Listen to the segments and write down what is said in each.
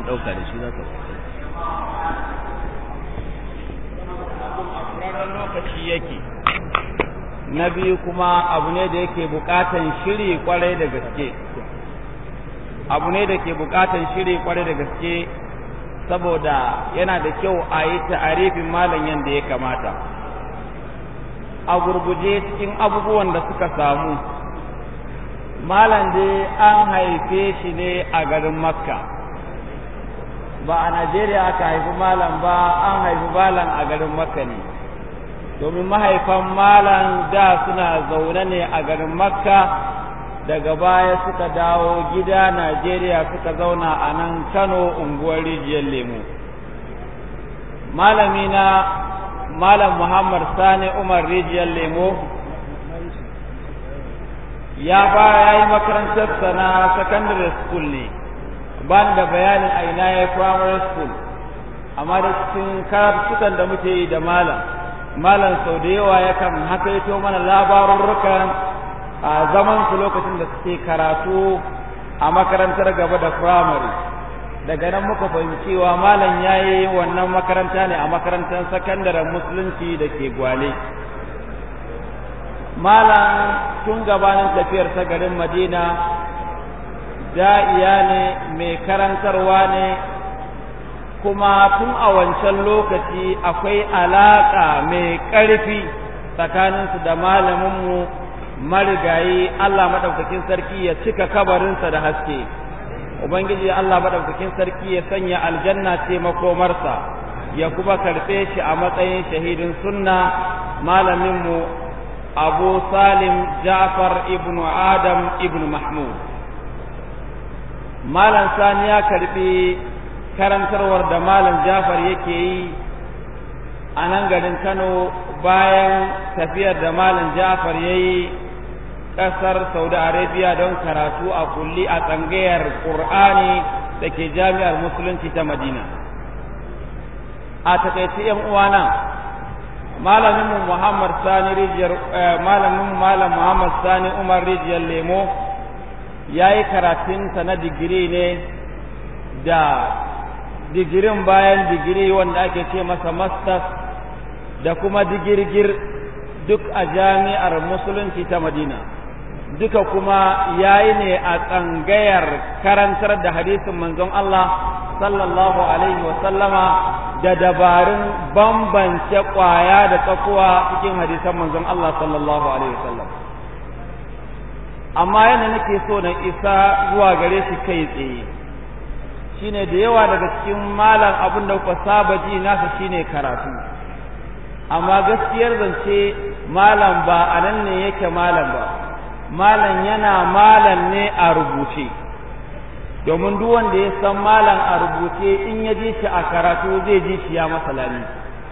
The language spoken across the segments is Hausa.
mun ɗauka da shi za ka lokaci yake na biyu kuma abu ne da yake bukatan shiri kwarai da gaske abu ne da ke bukatan shiri kwarai da gaske saboda yana da kyau a yi ta'arifin malam yadda ya kamata a gurguje cikin abubuwan da suka samu malam dai an haife shi ne a garin makka ba a najeriya aka haifi malam ba an haifi malam a garin makka ne domin mahaifan malam da suna zaune ne a garin makka daga baya suka dawo gida najeriya suka zauna a nan kano unguwar rijiyar lemu malamina malam muhammad sani umar rijiyar lemo ya fara ya yi makarantarsa na secondary school ne ba da bayanin a ina ya primary school amma da cikin karatukan da muke yi da malam malam sau da yawa yakan hakaito mana labarurrukan a zaman su lokacin da suke karatu a makarantar gaba da primary daga nan muka fahimci cewa malam ya yi wannan makaranta ne a makarantar sakandaren musulunci da ke gwale malam tun gabanin tafiyar ta garin madina da'iya ne mai karantarwa ne kuma tun a wancan lokaci akwai alaƙa mai ƙarfi tsakaninsu da malaminmu marigayi Allah maɗaukakin sarki ya cika kabarinsa da haske Ubangiji Allah maɗaukakin sarki ya sanya aljanna ce makomarsa ya kuma karɓe shi a matsayin shahidin sunna malaminmu Abu Salim Ja'far ibn Adam ibn Mahmud Malam Sani ya karɓi karantarwar da Malam Ja'far yake yi a nan garin Kano bayan tafiyar da Malam Ja'far ya yi ƙasar Saudi Arabia don karatu a kulli a tsangayar Ƙur'ani da ke jami'ar Musulunci ta Madina. A takaice ‘yan uwana, malaminmu Muhammad Sani Rijiyar, malaminmu Malam Muhammad Sani Umar Rijiyar Lemo ya yi karatunsa na digiri ne da digirin bayan digiri wanda ake ce masa masters da kuma digirgir duk a jami'ar Musulunci ta Madina. duka kuma yayi ne a tsangayar karantar da hadisin manzon Allah sallallahu alaihi wa sallama da dabarun bambance kwaya da tsakuwa cikin hadisan manzon Allah sallallahu alaihi wa sallam amma yana nake so na isa zuwa gare shi kai tsaye shine da yawa daga cikin malam abin da kuka saba ji nasa shine karatu amma gaskiyar zance malam ba a nan ne yake malam ba malam yana malam ne a rubuce domin duk wanda ya san malam a rubuce in ya ji shi a karatu zai ji shi ya masa lami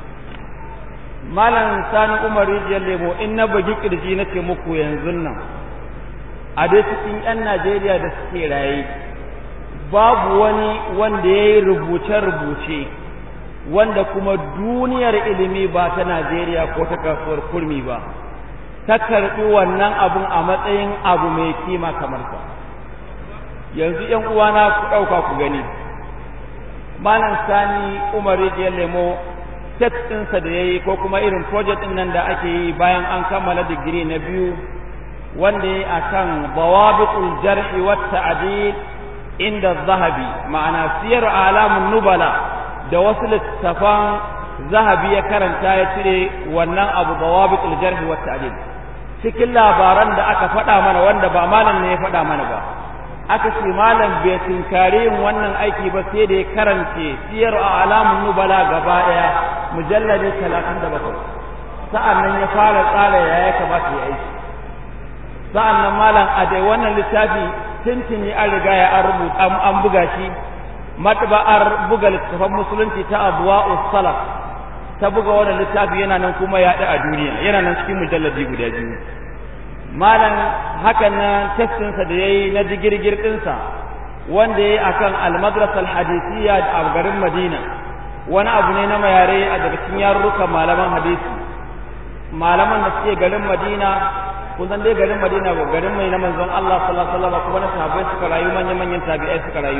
malam sani umar rijiyar lemo in na bugi kirji na ce muku yanzu nan a dai cikin 'yan najeriya da suke raye babu wani wanda ya yi rubuce-rubuce wanda kuma duniyar ilimi ba ta najeriya ko ta kasuwar kurmi ba ta karɓi wannan abun a matsayin abu mai kima kamar sa yanzu ‘yan uwana ku ɗauka ku gani malam sani umar rijiyar lemo set ɗinsa da ya yi ko kuma irin project ɗin nan da ake yi bayan an kammala digiri na biyu wanda ya yi a kan bawabiqul jarhi wa ta'dil inda zahabi ma'ana siyar alamun nubala da wasu littafan zahabi ya karanta ya cire wannan abu bawabiqul jarhi wa ta'dil cikin labaran da aka faɗa mana wanda ba malam ne ya faɗa mana ba aka ce malam bai tinkari yin wannan aiki ba sai da ya karance siyar a alamun nubala gaba ɗaya mujalladi talatin da bakwai sa'an nan ya fara tsara ya ya kamata ya aiki sa'an nan malam a dai wannan littafi tintini an riga ya an rubuta an buga shi matba'ar buga littafan musulunci ta abuwa salaf ta buga wannan littafi yana nan kuma yaɗa a duniya yana nan cikin mujalladi guda biyu malam hakan nan testinsa da ya yi na digirgir ɗinsa wanda ya yi a kan almadrasar hadisiyya a garin madina wani abu ne na mayare a daga cikin yarurrukan malaman hadisi malaman da suke garin madina kun san dai garin madina ba garin mai na manzon Allah sallallahu alaihi wasallam kuma na sahabbai suka rayu manyan manyan tabi'ai suka rayu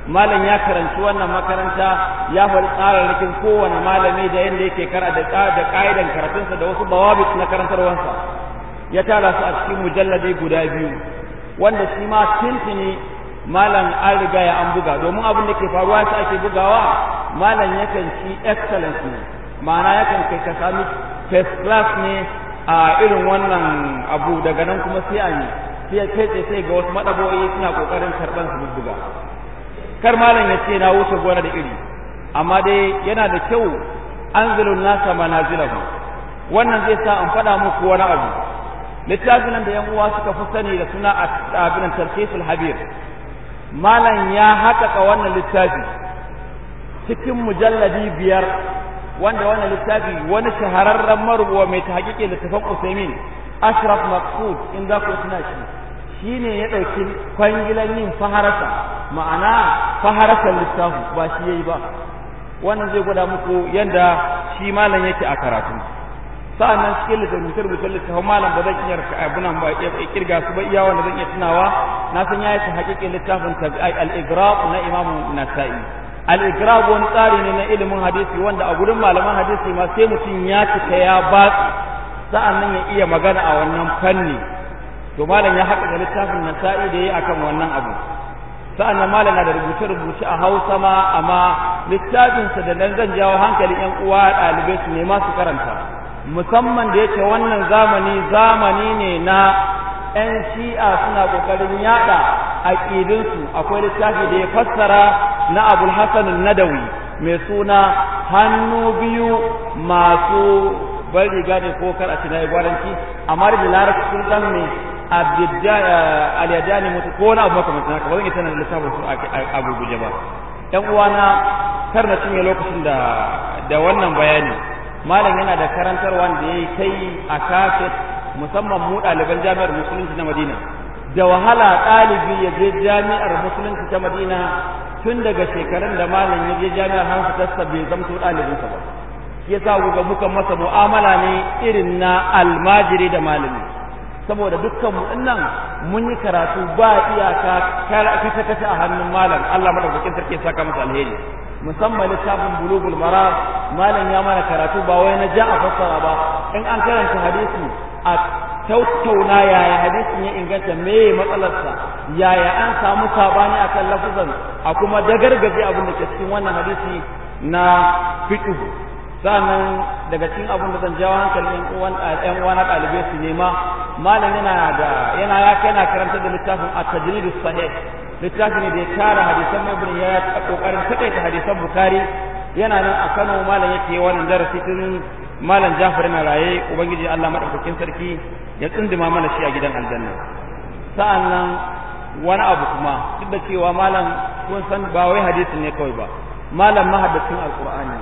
malam ya karanci wannan makaranta ya faɗi tsararrakin kowane malami da yadda yake kara da da ka'idan karatunsa da wasu bawabit na karantarwansa ya tara su a cikin mujalladi guda biyu wanda shi ma tintini malam an riga ya an buga domin abin da ke faruwa sa ake bugawa malam yakan ci excellence ne ma'ana yakan kai ka sami first class ne a irin wannan abu daga nan kuma sai a yi sai kai sai ga wasu madabo'i suna kokarin karban su buga kar malam ya ce na wuce gona da iri amma dai yana da kyau anzilun nasa manazilahu wannan zai sa in faɗa muku wani abu littafin nan da yan uwa suka fi sani da suna abin tarkisul habir malam ya haƙaƙa wannan littafi cikin mujalladi biyar wanda wannan littafi wani shahararren marubuwa mai ta haƙiƙe littafin usaimin ashraf maqsud in za ku tuna shi shine ya ɗauki kwangilan yin faharasa ma'ana faharasar littafi ba shi yayi ba wannan zai gwada muku yadda shi malam yake a karatu sa'annan cikin littattafai rubuce littafin malam ba zan iya abunan ba ya kirga su ba iya wanda zan iya tunawa na san ya yi hakikin littafin al-igrab na imamu nasa'i al-igrab wani tsari ne na ilimin hadisi wanda a gurin malaman hadisi ma sai mutum ya cika ya batsi sa'annan ya iya magana a wannan fanni to malam ya haƙa da littafin nasa'i da yayi akan wannan abu sa'annan malam na da rubuce-rubuce a hausa ma amma littafinsa da nan zan jawo hankalin 'yan uwa ɗalibai su nema su karanta musamman da yake wannan zamani zamani ne na 'yan shi'a suna ƙoƙarin yaɗa aƙidinsu akwai littafi da ya fassara na abul hasan nadawi mai suna hannu biyu masu bar riga ne ko kar a ci na gwaranci amma da larabci sun san me aliyadani mutu ko wani abu makamantan haka ba zan iya tana da littafin su a gurguje ba ‘yan uwana kar na cinye lokacin da da wannan bayani malam yana da karantarwa da ya yi kai a kafet musamman mu ɗaliban jami'ar musulunci na madina da wahala ɗalibi ya je jami'ar musulunci ta madina tun daga shekarun da malam ya je jami'ar hansu tasta bai zamto ɗalibinsa ba shi yasa ga muka masa mu'amala ne irin na almajiri da malami saboda dukkan mu dinnan mun yi karatu ba iyaka kata kata a hannun malam Allah madaukakin sarki ya saka masa alheri musamman littafin bulugul maram malam ya mana karatu ba wai na ja a fassara ba in an karanta hadisi a tattauna yaya hadisin ya inganta me matsalarsa yaya an samu sabani akan lafuzan a kuma dagargaje abin da ke cikin wannan hadisi na fiqh sannan daga cikin abin da zan jawo hankalin ƴan uwa na ɗalibai su nema malam yana da yana ya kai na karanta da littafin at-tajrid sahih littafi ne da ya tara hadisan ibn ya kokarin takaita hadisan bukhari yana nan a Kano malam yake wannan darasi tun malam Jafar na raye ubangiji Allah madaukakin sarki ya tsindima mana shi a gidan aljanna sa'annan wani abu kuma duk da cewa malam kun san ba wai hadisin ne kawai ba malam mahaddacin alqur'ani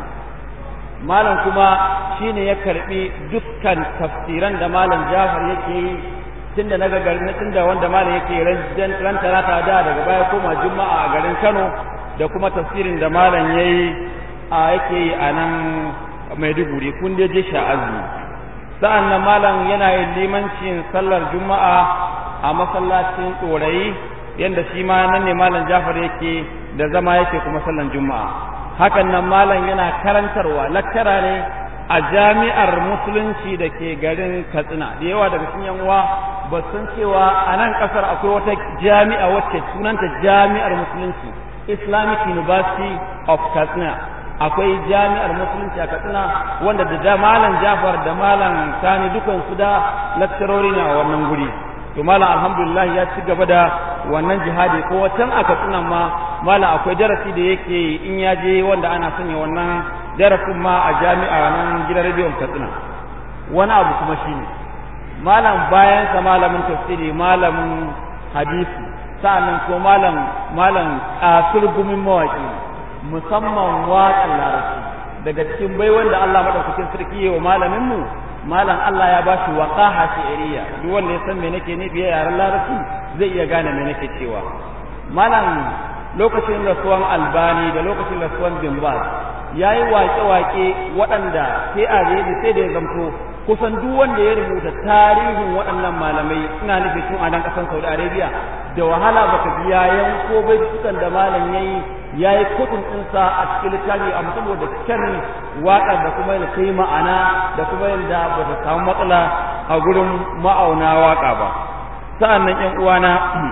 malam kuma shine ya karbi dukkan tafsiran da malam Jafar yake yi tunda na garin tunda wanda malam yake ran ran talata da daga baya koma juma'a a garin Kano da kuma tafsirin da malam yayi a yake yi a nan Maiduguri kun je je sha'azi sa'an nan malam yana yin limancin sallar juma'a a masallacin tsorayi yanda shi ma nan ne malam Jafar yake da zama yake kuma sallar juma'a hakan nan malam yana karantarwa lakkara ne a jami'ar musulunci da ke garin katsina da yawa daga cikin yan uwa ba san cewa a nan kasar akwai wata jami'a wacce sunanta jami'ar musulunci islamic university of katsina akwai jami'ar musulunci a katsina wanda da malam jafar da malam sani dukansu da lakcarori ne a wannan guri to malam alhamdulillah ya ci gaba da wannan jihadi ko wacan a katsina ma malam akwai darasi da yake in ya je wanda ana sanya wannan darasin ma a jami'a nan gidan rediyon katsina wani abu kuma shine malam bayan sa malamin tafsiri malamin hadisi sa'annan ko malam malam kasur gumin mawaki musamman waƙan larabci daga cikin bai wanda Allah madaukakin sarki yayi wa malamin mu malam Allah ya bashi waqaha shi'riya duk wanda ya san me nake nufi ya yaran larabci zai iya gane me nake cewa malam lokacin rasuwan albani da lokacin rasuwan bimbas ya yi waƙe-waƙe waɗanda sai a da sai da ya zamto kusan duk wanda ya rubuta tarihin waɗannan malamai ina nufi tun a nan ƙasar Saudi Arabia da wahala baka ji ya yanko bai sukan da malam yayi yayi kudin ɗinsa a cikin littafi amma saboda kyan waƙar da kuma yadda kai ma'ana da kuma yadda ba ta samu matsala a gurin ma'auna waƙa ba sa'an nan ƴan uwana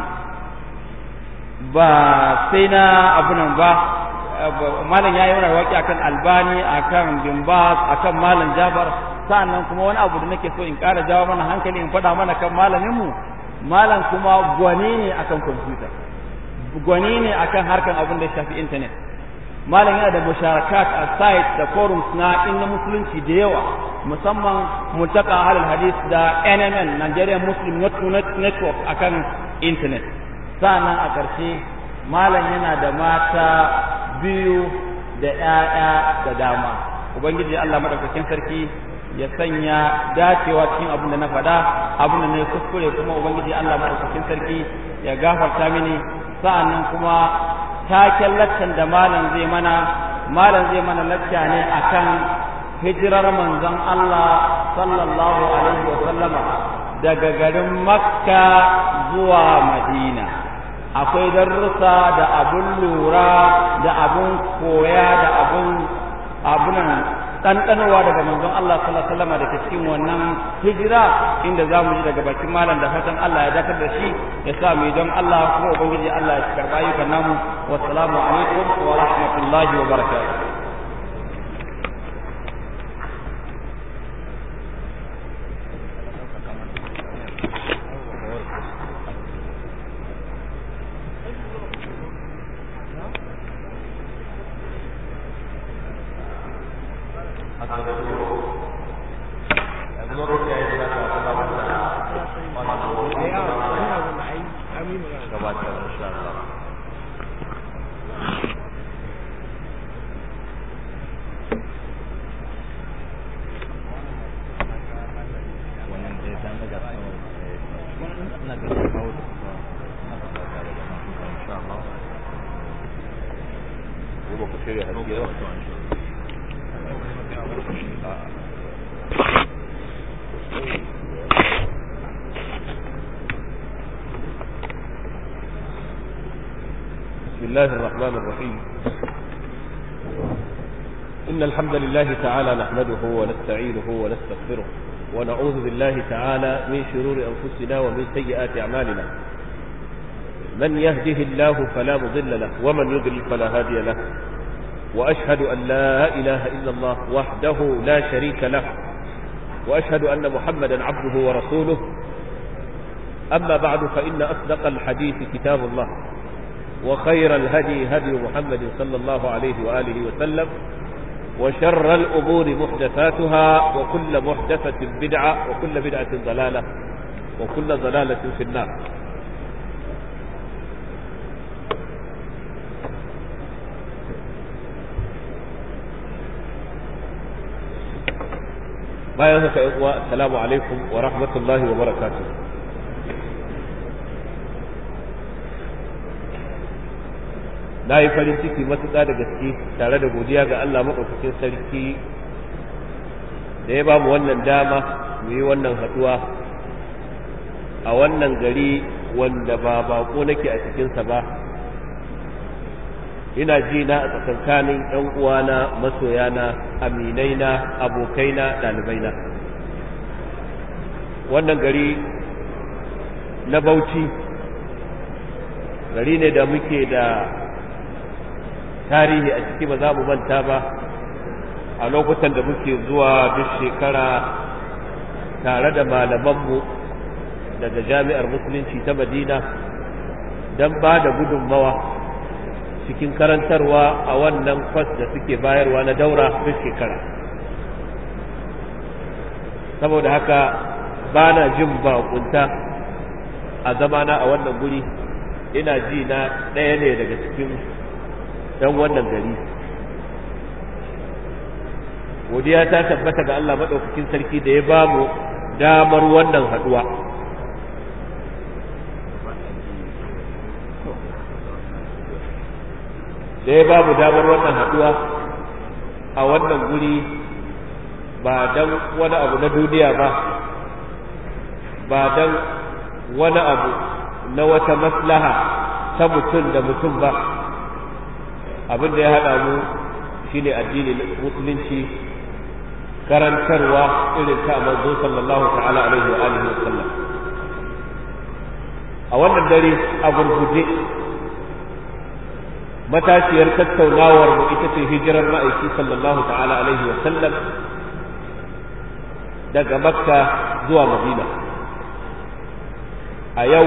ba sai na abu nan ba malam ya yi mana waƙi akan albani akan bimbas akan malam jabar sa'annan kuma wani abu da nake so in ƙara jawo mana hankali in faɗa mana kan malaminmu malam kuma gwani ne akan kwamfuta gwani ne akan harkan abin da ya shafi intanet malam yana da musharakat a site da forums na inna musulunci da yawa musamman multaka halal hadis da NMN Nigerian Muslim Network akan intanet sa'annan a ƙarshe malam yana da mata biyu da ‘ya'ya da dama ubangiji Allah maɗaukakin sarki ya sanya dacewa cikin abin da na faɗa abin da na yi kuskure kuma ubangiji Allah maɗaukakin sarki ya gafarta mini sa'annan kuma taken laccan da malam zai mana malam zai mana lacca ne akan hijirar manzon Allah sallallahu alaihi wa sallama daga garin Makka zuwa Madina akwai darussa da abun lura da abun koya da abun abunan ɗanɗanowa daga manzon Allah sallallahu alaihi wasallam da ke cikin wannan hijira inda za mu ji daga bakin malam da fatan Allah ya dakar da shi ya sa mu don Allah kuma ubangiji Allah ya karɓa ayyukan namu wassalamu alaikum wa rahmatullahi wa barakatuh بسم الله الرحمن الرحيم إن الحمد لله تعالى نحمده ونستعينه ونستغفره ونعوذ بالله تعالى من شرور أنفسنا ومن سيئات أعمالنا من يهده الله فلا مضل له ومن يضلل فلا هادي له وأشهد أن لا إله إلا الله وحده لا شريك له وأشهد أن محمدا عبده ورسوله أما بعد فإن أصدق الحديث كتاب الله وخير الهدي هدي محمد صلى الله عليه وآله وسلم وشر الأمور محدثاتها وكل محدثة بدعة وكل بدعة ضلالة وكل ضلالة في النار bayan haka yan uwa assalamu alaikum wa rahmatullahi wa barakatuh na yi farin ciki matuƙa da gaske tare da godiya ga Allah maɗaukakin sarki da ya ba mu wannan dama mu yi wannan haɗuwa a wannan gari wanda ba baƙo nake a cikinsa ba ina ji na a tsakankanin ‘yan uwana masoyana aminaina abokaina ɗalibaina wannan gari na bauchi gari ne da muke da tarihi a ciki ba za mu manta ba a lokutan da muke zuwa duk shekara tare da malamanmu daga jami'ar musulunci ta madina don ba da gudunmawa cikin karantarwa a wannan kwas da suke bayarwa na daura duk shekara saboda haka ba na jin bakunta a zamana a wannan guri ina ji na ɗaya ne daga cikin ɗan wannan gari godiya ta tabbata ga Allah maɗaukakin sarki da ya ba mu damar wannan haɗuwa da ya ba mu damar wannan haɗuwa a wannan guri ba dan wani abu na duniya ba ba dan wani abu na wata maslaha ta mutum da mutum ba abin da ya haɗa mu shine addinin musulunci karantarwa irin ta manzo sallallahu ta'ala alaihi wa alihi wa sallam a wannan dare a gurguje matashiyar tattaunawar mu ita ce hijirar ma'aiki sallallahu ta'ala alaihi wa sallam daga makka zuwa madina a yau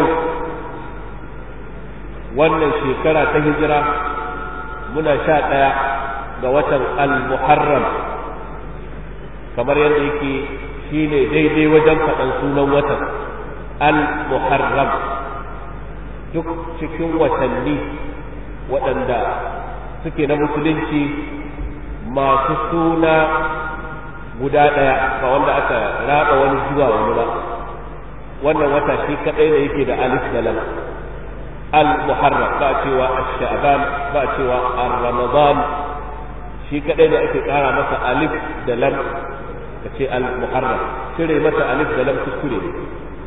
wannan shekara ta hijira muna sha ɗaya ga watan al-muharram kamar yadda yake shine daidai wajen faɗan sunan watan al-muharram duk cikin watanni waɗanda suke na musulunci masu suna guda ɗaya ba wanda aka raba wani zuwa wani ba wannan wata shi kaɗai da yake da alif da lam al-muharram ba cewa ash-sha'ban ba cewa ar-ramadan shi kaɗai da ake ƙara masa alif da lam ka ce al-muharram cire masa alif da lam kuskure ne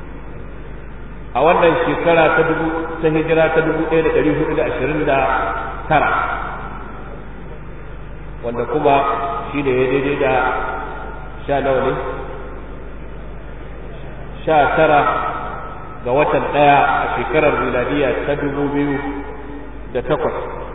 a wannan shekara ta dubu ta hijira ta dubu ɗaya da ɗari hudu da ashirin da tara wanda kuma shi ne ya daidai da sha nawa ne sha tara ga watan ɗaya a shekarar miladiya ta dubu biyu da takwas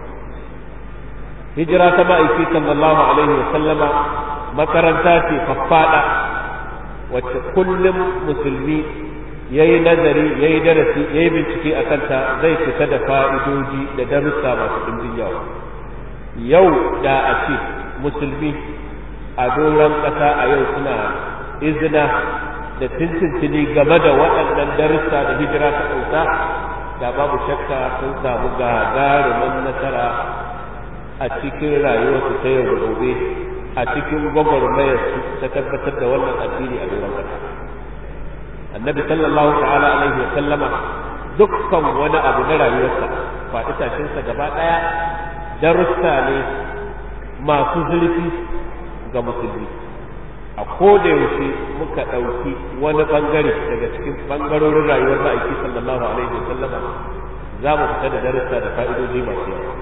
hijira ta ma'aiki sallallahu alaihi wa sallama makaranta ce faffaɗa wacce kullum musulmi ya yi nazari ya yi darasi ya yi bincike a kanta zai fita da fa'idoji da darussa masu ɗimbin yawa yau da a ce musulmi a doron ƙasa a yau suna izina da tintintini game da waɗannan darussa da hijira ta ɗauka da babu shakka sun samu gagarumin nasara a cikin rayuwarsu ta yau da gobe a cikin gwagwarmayarsu ta tabbatar da wannan addini a doron ƙasa annabi sallallahu ta'ala alaihi wa sallama dukkan wani abu na rayuwarsa faɗi tashinsa gaba ɗaya darussa ne masu zurfi ga musulmi a koda yaushe muka ɗauki wani ɓangare daga cikin ɓangarorin rayuwar ma'aiki sallallahu alaihi wa sallama za mu fita da darussa da fa'idoji masu yawa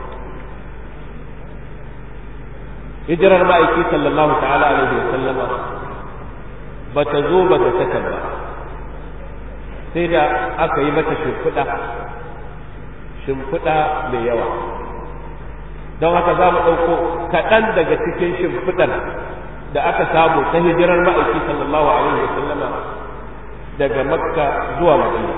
hijirar ma'aiki sallallahu ta'ala alaihi wa sallama ba ta zo ba ga sakan ba sai da aka yi mata shimfiɗa shimfiɗa mai yawa don haka za mu ɗauko kaɗan daga cikin shimfiɗar da aka samu ta hijirar ma'aiki sallallahu alaihi wa sallama daga makka zuwa madina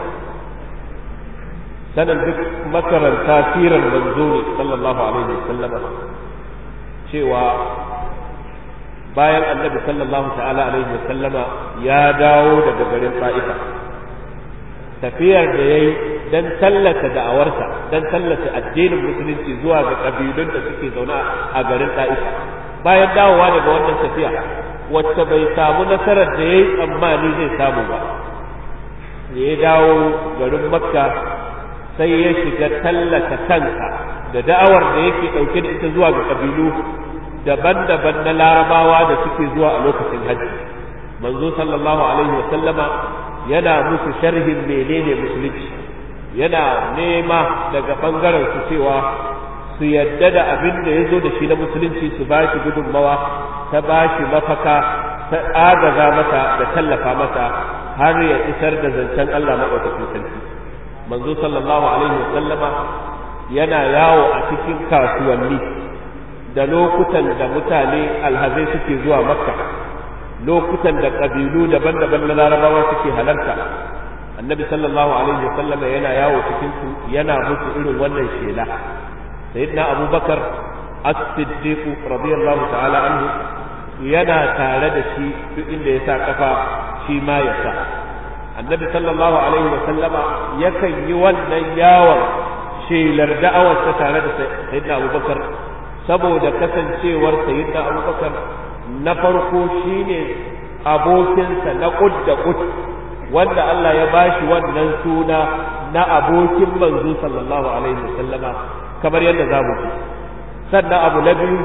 sanan duk makaranta sirar manzo ne sallallahu alaihi wa sallama cewa bayan annabi sallallahu ta'ala alaihi wa sallama ya dawo daga garin fa'ifa tafiyar da ya yi don tallata da'awarsa don tallata addinin musulunci zuwa ga ƙabilun da suke zaune a garin ɗa'ifa bayan dawowa daga wannan tafiya wacce bai samu nasarar da ya yi tsammani zai samu ba da ya dawo garin makka sai ya shiga tallata kansa da da'awar da yake ɗauke da ita zuwa ga ƙabilu daban-daban na larabawa da suke zuwa a lokacin hajji manzo sallallahu alaihi wa sallama yana musu sharhin menene musulunci yana nema daga bangaren su cewa su yadda da abin da ya zo da shi na musulunci su ba shi gudunmawa ta ba shi mafaka ta agaza masa da tallafa masa har ya isar da zancen Allah maɗaukakin sarki manzo sallallahu alaihi wa sallama yana yawo a cikin kasuwanni da lokutan da mutane alhazai suke zuwa makka lokutan da ƙabilu daban-daban na larabawa suke halarta annabi sallallahu alaihi wasallam yana yawo cikin su yana musu irin wannan shela sayyidina abubakar as-siddiq radiyallahu ta'ala anhu yana tare da shi duk inda ya sa kafa shi ma ya sa annabi sallallahu alaihi wasallama yakan yi wannan yawon shelar da'awarsa tare da sayyidina abubakar saboda kasancewar sayyidina abubakar na farko shine abokinsa na kud da kud wanda Allah ya bashi wannan suna na abokin manzo sallallahu alaihi wasallama kamar yadda za mu ji sannan abu na biyu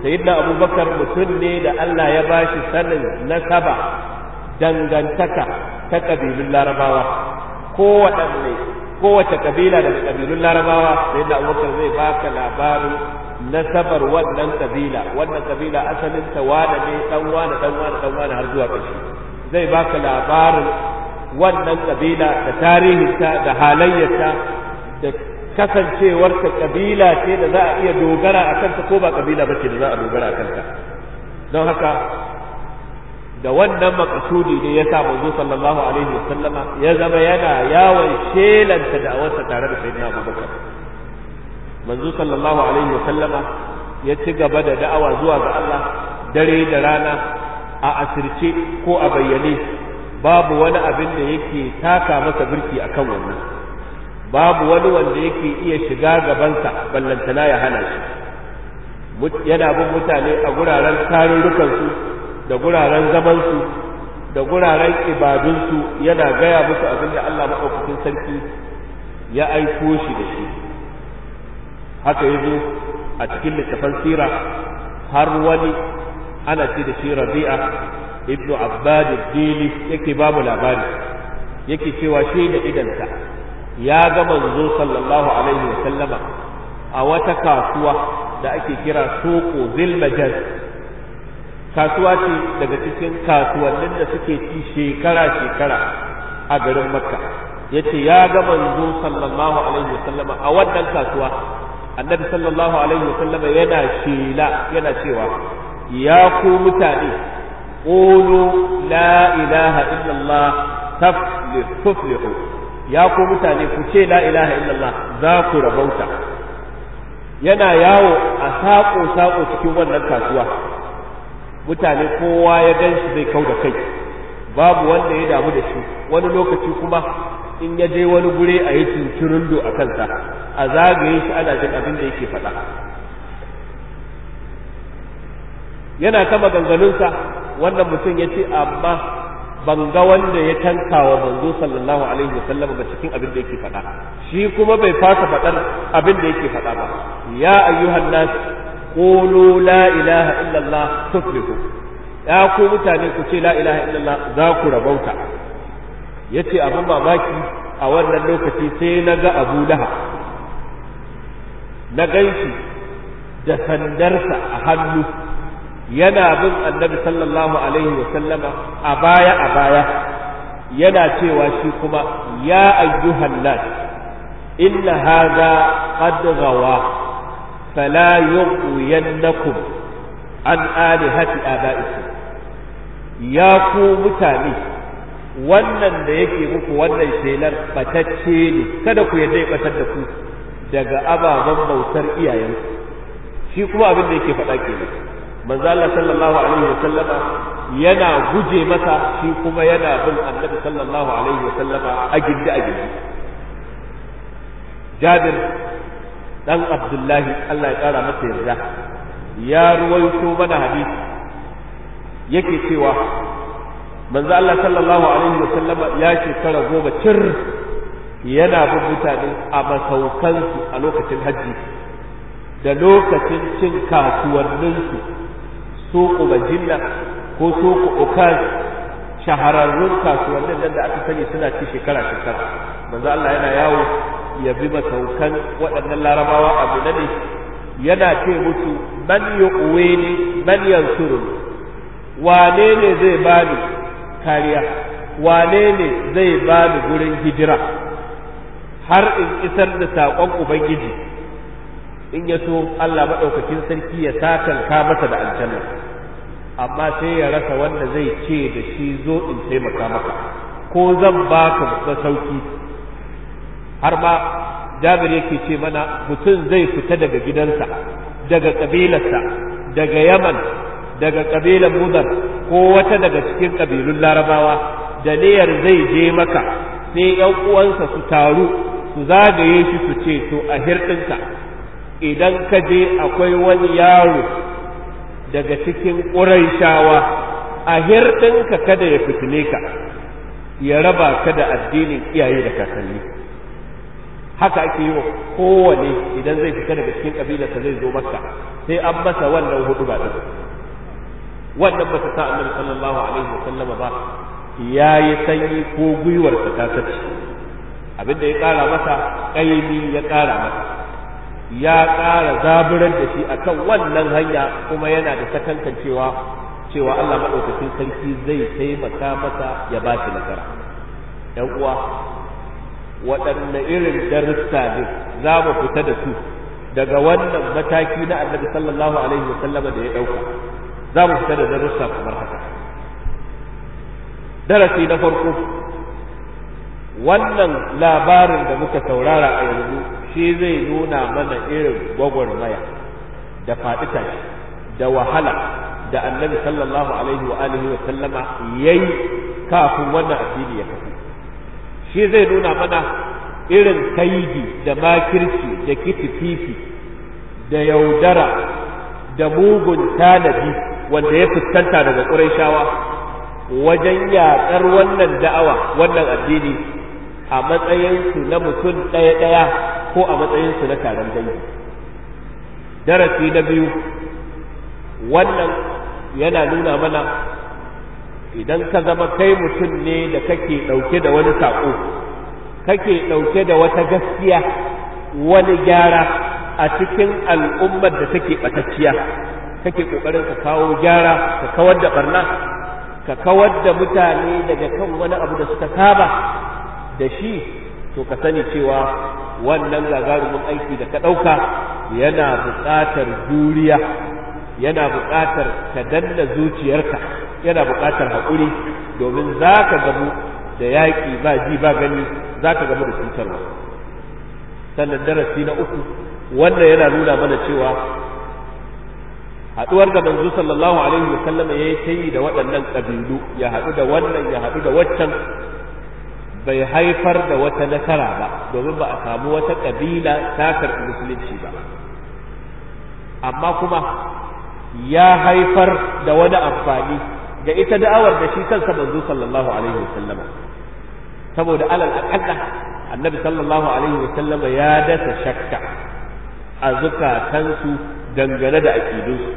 sayyidina abubakar mutum ne da Allah ya bashi sanin nasaba dangantaka ta kabilun larabawa kowaɗanne kowace kabila daga kabilun larabawa sayyidina abubakar zai baka labarin nasabar wannan kabila wannan kabila asalin ta wane ne dan wane dan wane dan wane har zuwa ƙarshe zai baka labarin wannan kabila da tarihinta da halayyarta da kasancewarta kabila ce da za a iya dogara a kanta ko ba kabila ba ce da za a dogara a kanta don haka da wannan makasudi ne ya sa manzo sallallahu alaihi wasallama ya zama yana yawon shelanta da awarsa tare da sayyidina abubakar manzo sallallahu alaihi wasallama ya ci gaba da da'awa zuwa ga Allah dare da rana a asirce ko a bayyane babu wani abin da yake taka masa birki akan wannan babu wani wanda yake iya shiga gabansa ballantana ya hana shi yana bin mutane a guraren tarurrukansu da guraren zamansu da guraren ibadunsu yana gaya musu abin da Allah maɗaukakin sarki ya aiko shi da shi haka ya zo a cikin littafan sira har wani ana ce da shi rabi'a ibnu abbad dili yake ba mu labari yake cewa shi da idansa ya ga manzo sallallahu alaihi wa sallama a wata kasuwa da ake kira soko zilmajaz kasuwa ce daga cikin kasuwannin da suke ci shekara shekara a garin makka yace ya ga manzo sallallahu alaihi wa sallama a wannan kasuwa annabi sallallahu alaihi wa sallama yana shela yana cewa ya ku mutane qulu la ilaha illallah tuflihu ya ku mutane ku ce la ilaha illallah za ku rabauta yana yawo a saƙo-saƙo cikin wannan kasuwa mutane kowa ya gan shi zai kau da kai babu wanda ya damu da shi wani lokaci kuma in ya je wani gure a yi cincirindo a kansa a zagaye shi ana jin abin da yake faɗa yana ta maganganunsa wannan mutum ya ce amma ban ga wanda ya tanka wa manzo sallallahu alaihi wasallam ba cikin abin da yake faɗa shi kuma bai fasa faɗar abin da yake faɗa ba ya ayyuhan nas qulu la ilaha illallah tuflihu ya ku mutane ku ce la ilaha illallah za ku rabauta yace abin mamaki a wannan lokaci sai na ga Abu Lahab na ganshi da sandarsa a hannu yana bin annabi sallallahu alaihi wa sallama a baya a baya yana cewa shi kuma ya ayyuhan nas inna hadha qad gawa fala yughwiyannakum an alihati abaikum ya ku mutane wannan da yake muku wannan shelar batacce ne kada ku yadda ya batar da ku daga ababen bautar iyayenku shi kuma abin da yake faɗa kenan manzo Allah sallallahu alaihi wa sallama yana guje masa shi kuma yana bin annabi sallallahu alaihi wa sallama a gindi a gindi Jabir dan Abdullahi Allah ya kara masa yarda ya ruwaito mana hadisi yake cewa manzo Allah sallallahu alaihi wa sallama ya shekara goma cir yana bin mutane a masaukansu a lokacin hajji da lokacin cin kasuwanninsu suku bajilla ko suku ukaz shahararrun kasuwannin nan da aka sani suna ci shekara shekara manzo Allah yana yawo ya bi masaukan waɗannan larabawa abu na ne yana ce musu man yuqwini man yansuruni wane ne zai bani kariya wane ne zai bani gurin hijira har in isar da saƙon ubangiji in ya so Allah maɗaukakin sarki ya sakanka masa da aljanna amma sai ya rasa wanda zai ce da shi zo in taimaka maka ko zan baka masauki har ma jabir yake ce mana mutum zai fita daga gidansa daga ƙabilarsa daga yaman daga ƙabilar mudar ko wata daga cikin ƙabilun larabawa da niyyar zai je maka sai ‘yan uwansa su taru su zagaye shi su ce to a hirɗinka idan ka je akwai wani yaro daga cikin ƙuraishawa a hirɗinka kada ya fitile ka ya raba ka da addinin iyaye da kakanni haka ake yi wa kowane idan zai fita daga cikin kabilarsa zai zo makka sai an masa wannan hudu ba din wannan ba ta sa annabi sallallahu alaihi wa sallama ba ya yi sanyi ko gwiwarsa ta sace abinda ya ƙara masa ƙaimi ya ƙara masa ya ƙara zaburar da shi akan wannan hanya kuma yana da sakankan cewa cewa Allah maɗaukakin sarki zai taimaka masa ya ba shi nasara ‘yan uwa waɗanne irin darussa ne za mu fita da su daga wannan mataki na annabi sallallahu alaihi wa sallama da ya ɗauka za mu fita da darussa kamar haka darasi na farko wannan labarin da muka saurara a yanzu shi zai nuna mana irin gwagwarmaya da faɗi tashi da wahala da annabi sallallahu alaihi wa alihi wa sallama yayi kafin wannan addini ya kafu shi zai nuna mana irin kaidi da makirci da kitififi da yaudara da mugun tanadi wanda ya fuskanta daga ƙurayshawa wajen yaƙar wannan da'awa wannan addini a matsayinsu na mutum ɗaya-ɗaya ko a matsayinsu na taron dangi darasi na biyu wannan yana nuna mana idan ka zama kai mutum ne da kake ɗauke da wani saƙo kake ɗauke da wata gaskiya wani gyara a cikin al'ummar da take ɓatacciya kake ƙoƙarin ka kawo gyara ka kawar da ɓarna ka kawar da mutane daga kan wani abu da suka saba da shi to ka sani cewa wannan gagarumin aiki da ka ɗauka yana buƙatar juriya yana buƙatar ka danna zuciyarka yana buƙatar haƙuri domin za ka gamu da yaƙi ba ji ba gani za ka gamu da cutarwa sannan darasi na uku wannan yana nuna mana cewa haɗuwar da manzo sallallahu alaihi wa sallam ya yi ta yi da waɗannan ƙabilu ya haɗu da wannan ya haɗu da waccan bai haifar da wata nasara ba domin ba a samu wata ƙabila ta karɓi musulunci ba amma kuma ya haifar da wani amfani da ita da'awar da shi kansa manzo sallallahu alaihi wa sallam saboda alal aqalla annabi sallallahu alaihi wa sallam ya dasa shakka a zukatansu dangane da aƙidunsu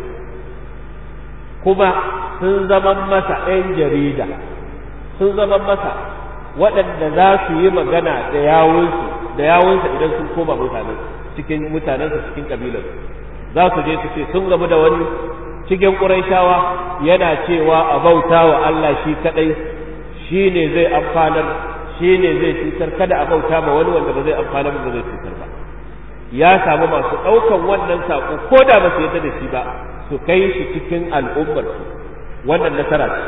kuma sun zama masa ɗan jarida sun zama masa waɗanda za su yi magana da yawunsu da yawunsa idan sun koma mutanen cikin mutanensa cikin ƙabilar za su je su ce sun gamu da wani cikin ƙuraishawa yana cewa a bauta wa Allah shi kaɗai shi ne zai amfanar shi ne zai cutar kada a bauta ma wani wanda ba zai amfanar ba zai cutar ba ya samu masu ɗaukan wannan saƙo ko da ba su yadda da shi ba su kai shi cikin al'ummar su wannan nasara ce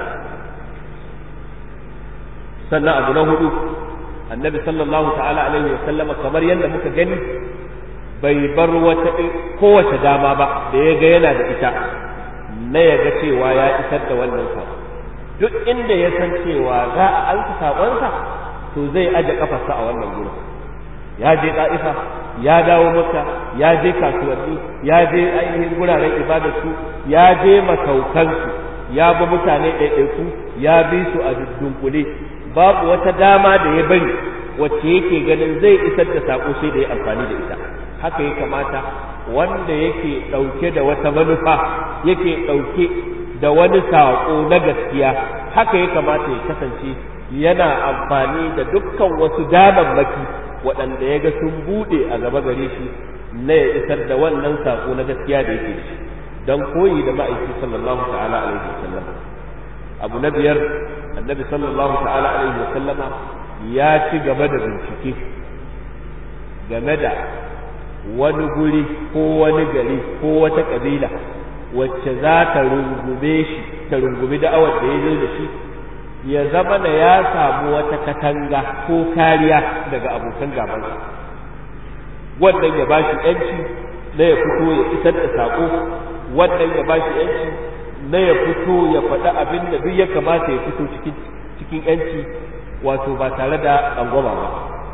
sannan abu na hudu annabi sallallahu ta'ala alaihi wa sallama kamar yadda muka gani bai bar wata kowace dama ba da ya ga yana da ita na ya ga cewa ya isar da wannan saƙo duk inda ya san cewa za a alka saƙonsa to zai aje kafarsa a wannan gurin ya je ɗa'ifa ya dawo maka ya je kasuwanni ya je ainihin guraren ibadarsu ya je masaukansu ya bi mutane ɗaiɗaiku ya bi su a dunkule babu wata dama da ya bari wacce yake ganin zai isar da saƙo sai da ya amfani da ita haka ya kamata wanda yake ɗauke da wata manufa yake ɗauke da wani saƙo na gaskiya haka ya kamata ya kasance yana amfani da dukkan wasu damammaki waɗanda ya ga sun buɗe a gaba gare shi na ya isar da wannan saƙo na gaskiya da yake shi don koyi da ma'aiki sallallahu ta'ala alaihi wasallam abu na biyar annabi sallallahu ta'ala alaihi wasallama ya ci gaba da bincike game da wani guri ko wani gari ko wata ƙabila wacce za ta rungume shi ta rungumi da'awar da ya zo da shi ya zama da ya samu wata katanga ko kariya daga abokan gabansa wannan ya bashi yanci na ya fito ya isar da saƙo wannan ya bashi yanci na ya fito ya faɗi abin da duk ya kamata ya fito cikin cikin yanci wato ba tare da tsangwama ba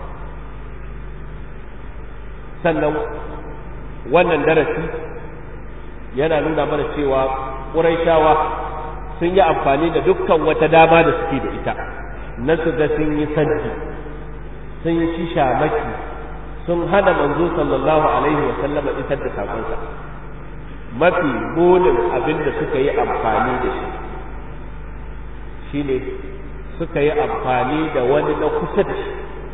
sannan wannan darasi yana nuna mana cewa ƙuraishawa sun yi amfani da dukkan wata dama da suke da ita na su ga sun yi sanji sun shi shamaki sun hana manzo sallallahu alaihi wa sallama isar da sakonsa mafi munin abin da suka yi amfani da shi shine suka yi amfani da wani na kusa da shi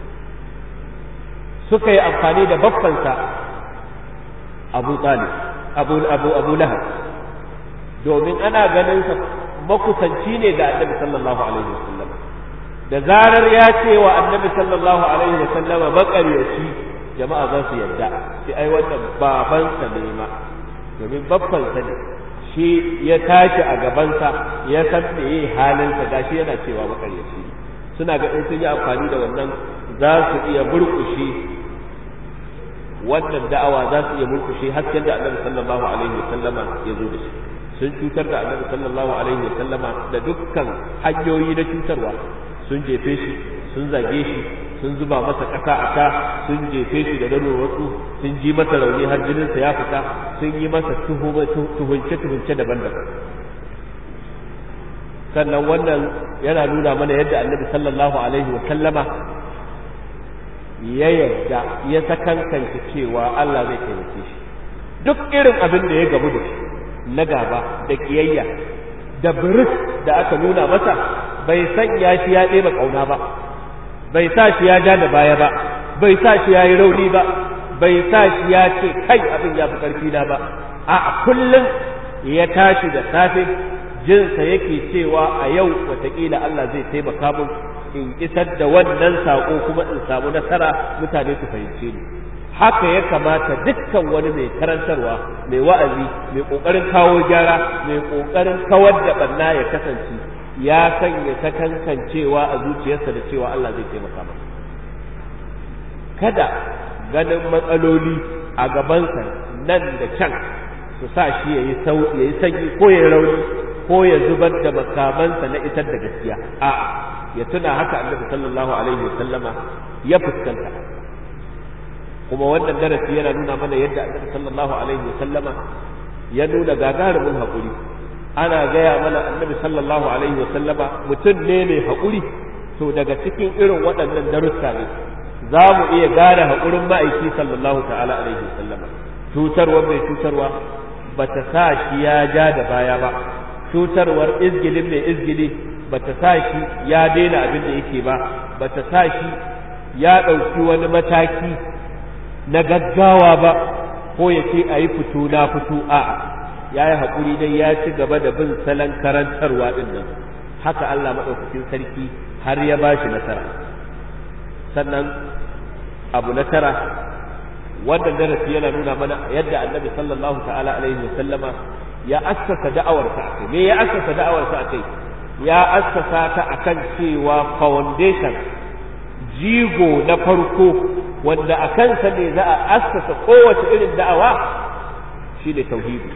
suka yi amfani da baffansa abu talib abu abu abu lahab domin ana ganin sa makusanci ne ga annabi sallallahu alaihi wasallam da zarar ya ce wa annabi sallallahu alaihi wasallama makaryaci jama'a za su yarda sai ai wannan babansa ne ma domin babbansa ne shi ya tashi a gabansa ya san me yi halinsa gashi yana cewa makaryaci ne suna ga in sun yi amfani da wannan za su iya murƙushe wannan da'awa za su iya murkushe hasken da annabi sallallahu alaihi wa sallama ya zo da shi sun cutar da annabi sallallahu alaihi wa sallama da dukkan hanyoyi na cutarwa sun jefe shi sun zage shi sun zuba masa ƙasa a ka sun jefe shi da dano wasu sun ji masa rauni har jininsa ya fita sun yi masa tuhunce tuhunce daban-daban sannan wannan yana nuna mana yadda annabi sallallahu alaihi wa sallama ya yarda ya sakankanta cewa Allah zai taimake shi duk irin abin da ya gamu da shi na gaba da kiyayya da biris da aka nuna masa bai sanya shi ya ɗeba ƙauna ba bai sa shi ya ja da baya ba bai sa shi ya yi rauni ba bai sa shi ya ce kai abin ya fi ƙarfi na ba a kullum ya tashi da safe jinsa yake cewa a yau wataƙila Allah zai taimaka mun in isar da wannan saƙo kuma in samu nasara mutane su fahimce ni haka ya kamata dukkan wani mai karantarwa mai wa'azi mai ƙoƙarin kawo gyara mai ƙoƙarin kawar da ɓanna ya kasance ya sanya sakankancewa a zuciyarsa da cewa Allah zai taimaka masa kada ganin matsaloli a gabansa nan da can su sa shi ya yi sanyi ko ya rauni ko ya zubar da makamansa na isar da gaskiya a'a ya tuna haka annabi sallallahu alaihi wa sallama ya fuskanta kuma wannan darasi yana nuna mana yadda annabi sallallahu alaihi wa sallama ya nuna gagarumin haƙuri ana gaya mana annabi sallallahu alaihi wa sallama mutum ne mai haƙuri to daga cikin irin waɗannan darussa ne za mu iya gane haƙurin ma'aiki sallallahu ta'ala alaihi wa sallama cutarwa mai cutarwa ba ta sa shi ya ja da baya ba cutarwar izgilin mai izgili bata sa shi ya daina abin da yake ba bata sa shi ya ɗauki wani mataki na gaggawa ba ko ya ce a yi fito na fito a'a ya yi haƙuri dai ya ci gaba da bin salon karantarwa ɗin nan haka Allah maɗaukakin sarki har ya ba shi nasara sannan abu na tara wannan darasi yana nuna mana yadda annabi sallallahu ta'ala alaihi wa sallama ya assasa da'awarsa a kai me ya assasa da'awarsa a kai ya assasa ta akan cewa foundation jigo na farko wanda a kansa ne za a assasa kowace irin da'awa shi ne tauhidi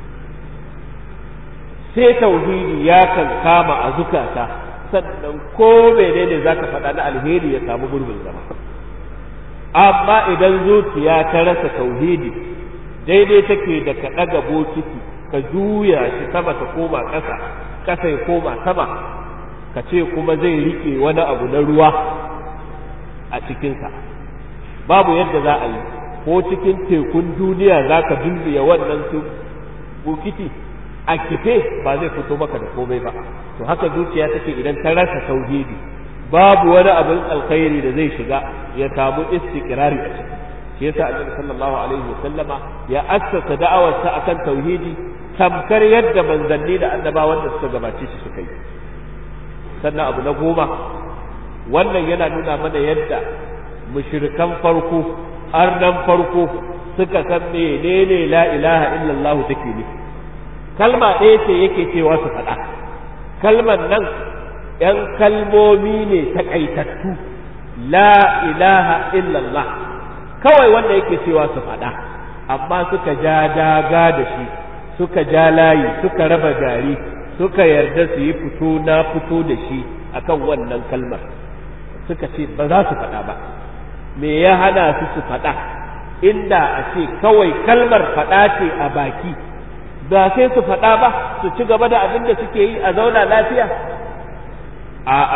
sai tauhidi ya kan kama a zukata sannan ko menene za ka faɗa na alheri ya samu gurbin zama amma idan zuciya ta rasa tauhidi daidai take da ka ɗaga bokiti ka juya shi sama ta koma ƙasa ƙasa ya koma sama ka ce kuma zai riƙe wani abu na ruwa a cikinsa babu yadda za a yi ko cikin tekun duniya za ka dulbiya wannan su bukiti a kife ba zai fito maka da komai ba to haka zuciya take idan ta rasa tauhidi babu wani abin alkhairi da zai shiga ya samu istiqrari a ciki shi yasa annabi sallallahu alaihi wasallama ya assasa da'awarsa akan tauhidi tamkar yadda manzanni da annabawan da suka gabace shi suka yi sannan abu na goma wannan yana nuna mana yadda mushrikan farko arnan farko suka san menene la ilaha illallah take ne kalma ɗaya ce yake cewa su faɗa kalmar nan ‘yan kalmomi ne takaitattu la ilaha illallah kawai wanda yake cewa su faɗa amma suka ja daga da shi suka ja layi suka raba gari suka yarda su yi fito na fito da shi akan wannan kalmar suka ce ba za su faɗa ba me ya hana su su faɗa inda a ce kawai kalmar faɗa ce a baki ba sai su faɗa ba su ci gaba da abin da suke yi a zauna lafiya a'a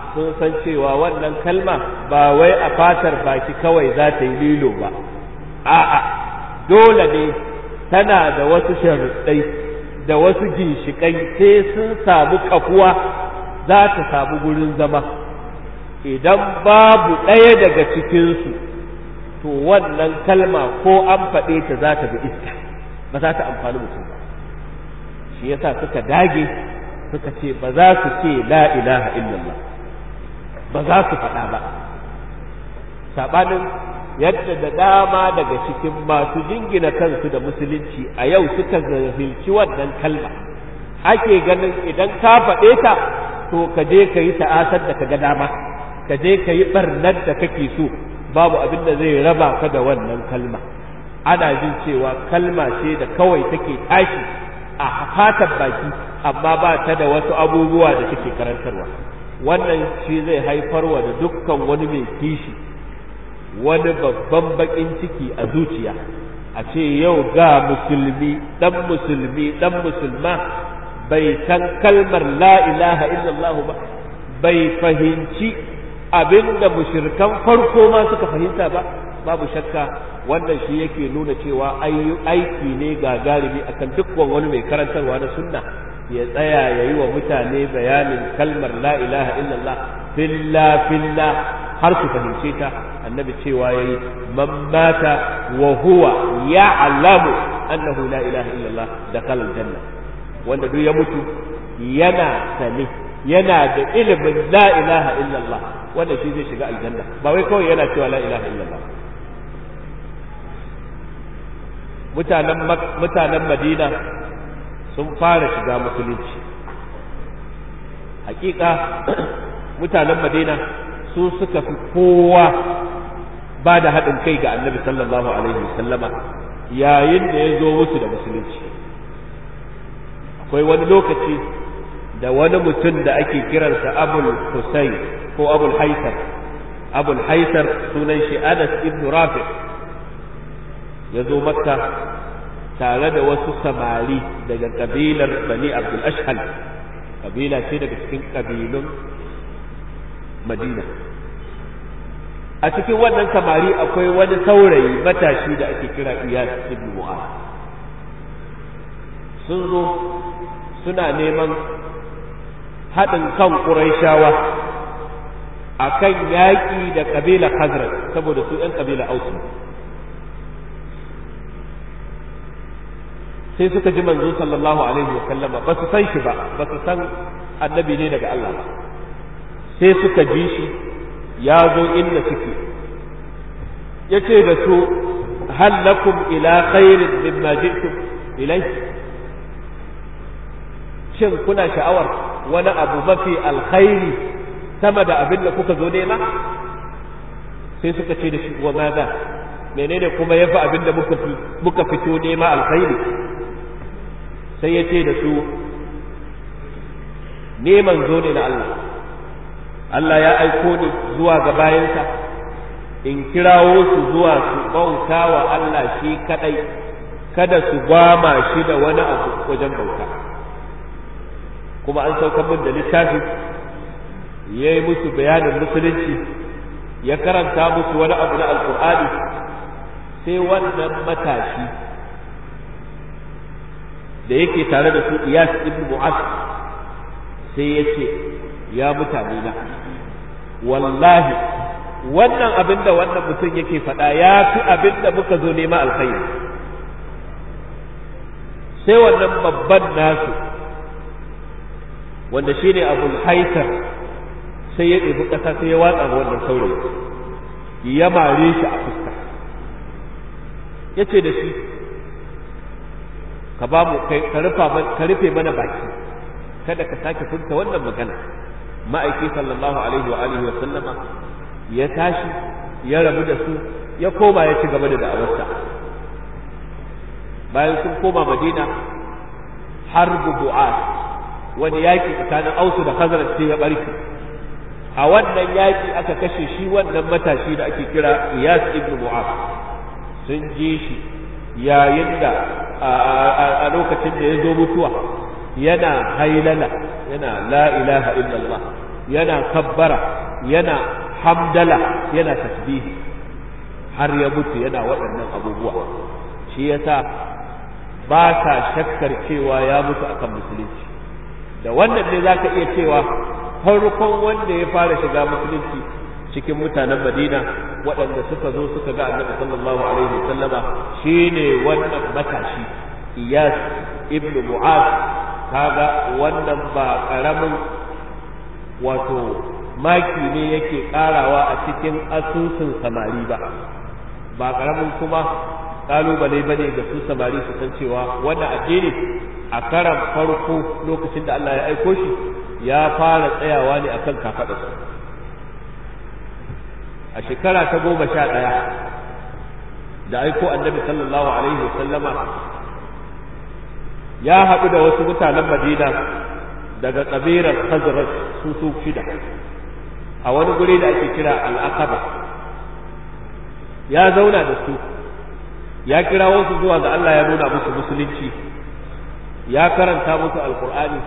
sun san cewa wannan kalma ba wai a fatar baki kawai za ta yi lilo ba a'a dole ne tana da wasu sharuɗai da wasu ginshiƙai sai sun samu kafuwa za ta samu gurin zama idan babu ɗaya daga cikinsu to wannan kalma ko an faɗe ta za ta bi iska ba za ta amfani mutum ba shi yasa suka dage suka ce ba za su ce la ilaha illallah ba za su faɗa ba saɓanin yadda da dama daga cikin masu jingina kansu da musulunci a yau suka zahilci wannan kalma ake ganin idan ka faɗe ta to ka je ka yi ta'asar da ka ga dama ka je ka yi ɓarnar da kake so babu abin da zai raba ka da wannan kalma ana jin cewa kalma ce da kawai take tashi a fatan baki amma ba ta da wasu abubuwa da take karantarwa wannan shi zai haifarwa da dukkan wani mai kishi wani babban bakin ciki a zuciya a ce yau ga musulmi dan musulmi dan musulma bai san kalmar la ilaha illallah ba bai fahimci abinda mushrikan farko ma suka fahimta ba babu shakka wannan shi yake nuna cewa aiki ne gagarumi akan dukkan wani mai karantarwa na sunna ya tsaya ya yi wa mutane bayanin kalmar la ilaha illallah filla filla har su fahimce ta annabi cewa yayi man mata wa huwa ya'lamu annahu la ilaha illallah dakhala aljanna wanda duk ya mutu yana sane yana da ilimin la ilaha illallah wanda shi zai shiga aljanna ba wai kawai yana cewa la ilaha illallah mutanen mutanen madina sun fara shiga musulunci hakika mutanen madina su suka fi kowa ba da haɗin kai ga annabi sallallahu alaihi wasallama yayin da ya zo musu da musulunci akwai wani lokaci da wani mutum da ake kiransa abul husayn ko abul haisar abul haisar sunan shi anas ibn rafi ya zo makka tare da wasu samari daga kabilar bani abdul ashhal kabila ce daga cikin kabilun madina a cikin wannan samari akwai wani saurayi matashi da ake kira iyas ibn mu'az sun zo suna neman haɗin kan ƙuraishawa a kan yaƙi da ƙabila Khazraj saboda su ‘yan ƙabila Ausu sai suka ji manzo sallallahu alaihi wa sallama ba su san shi ba ba su san annabi ne daga Allah ba sai suka ji shi ya zo inda suke ya ce da su hal lakum ila khairin mimma ji'tum ilai shin kuna sha'awar wani abu mafi alkhairi sama da abin da kuka zo nema sai suka ce da shi wa maza menene kuma yafi abin da muka fito nema alkhairi sai ya ce da su neman zo ne na Allah Allah ya aiko ni zuwa ga bayansa in kirawo su zuwa su bauta wa Allah shi kadai kada su gwama shi da wani abu wajen bauta kuma an saukar min da littafi ya yi musu bayanin musulunci ya karanta musu wani abu na alkur'ani sai wannan matashi da yake tare da su iyas ibn mu'az sai ya ce ya mutane na wallahi wannan abin da wannan mutum yake faɗa ya fi abin da muka zo nema alkhairi sai wannan babban nasu wanda shi ne abul haikar sai ya ɗebi ƙasa sai ya watsa ga wannan saurayi ya mare shi a fuska ya ce da shi ka ba mu ka rufe mana baki kada ka sake furta wannan magana ma'aiki sallallahu alaihi wa alihi wa sallama ya tashi ya rabu da su ya koma ya ci gaba da da'awarsa bayan sun koma madina harbu bu'ad wani yaki tsakanin ausu da khazraj sai ya barke a wannan yaki aka kashe shi wannan matashi da ake kira iyas ibn mu'az sun ji shi yayin da a lokacin da ya zo mutuwa yana hailala yana la ilaha illallah yana kabbara yana hamdala yana tasbihi har ya mutu yana waɗannan abubuwa shi yasa ba sa shakkar cewa ya mutu akan musulunci da wannan ne zaka iya cewa farkon wanda ya fara shiga musulunci cikin mutanen Madina waɗanda suka zo suka ga Annabi sallallahu alaihi wasallama shine wannan matashi Iyas ibn Mu'az kaga wannan ba karamin wato maki ne yake karawa a cikin asusun samari ba ba karamin kuma kalubale bane ga su samari su san cewa wannan addini a karan farko lokacin da Allah ya aiko shi ya fara tsayawa ne akan kafadarsu a shekara ta goma sha ɗaya da aiko annabi sallallahu alaihi wasallama ya haɗu da wasu mutanen madina daga ƙabilar khazraj su su shida a wani guri da ake kira al'aqaba ya zauna da su ya kira wasu zuwa ga Allah ya nuna musu musulunci ya karanta musu alkur'ani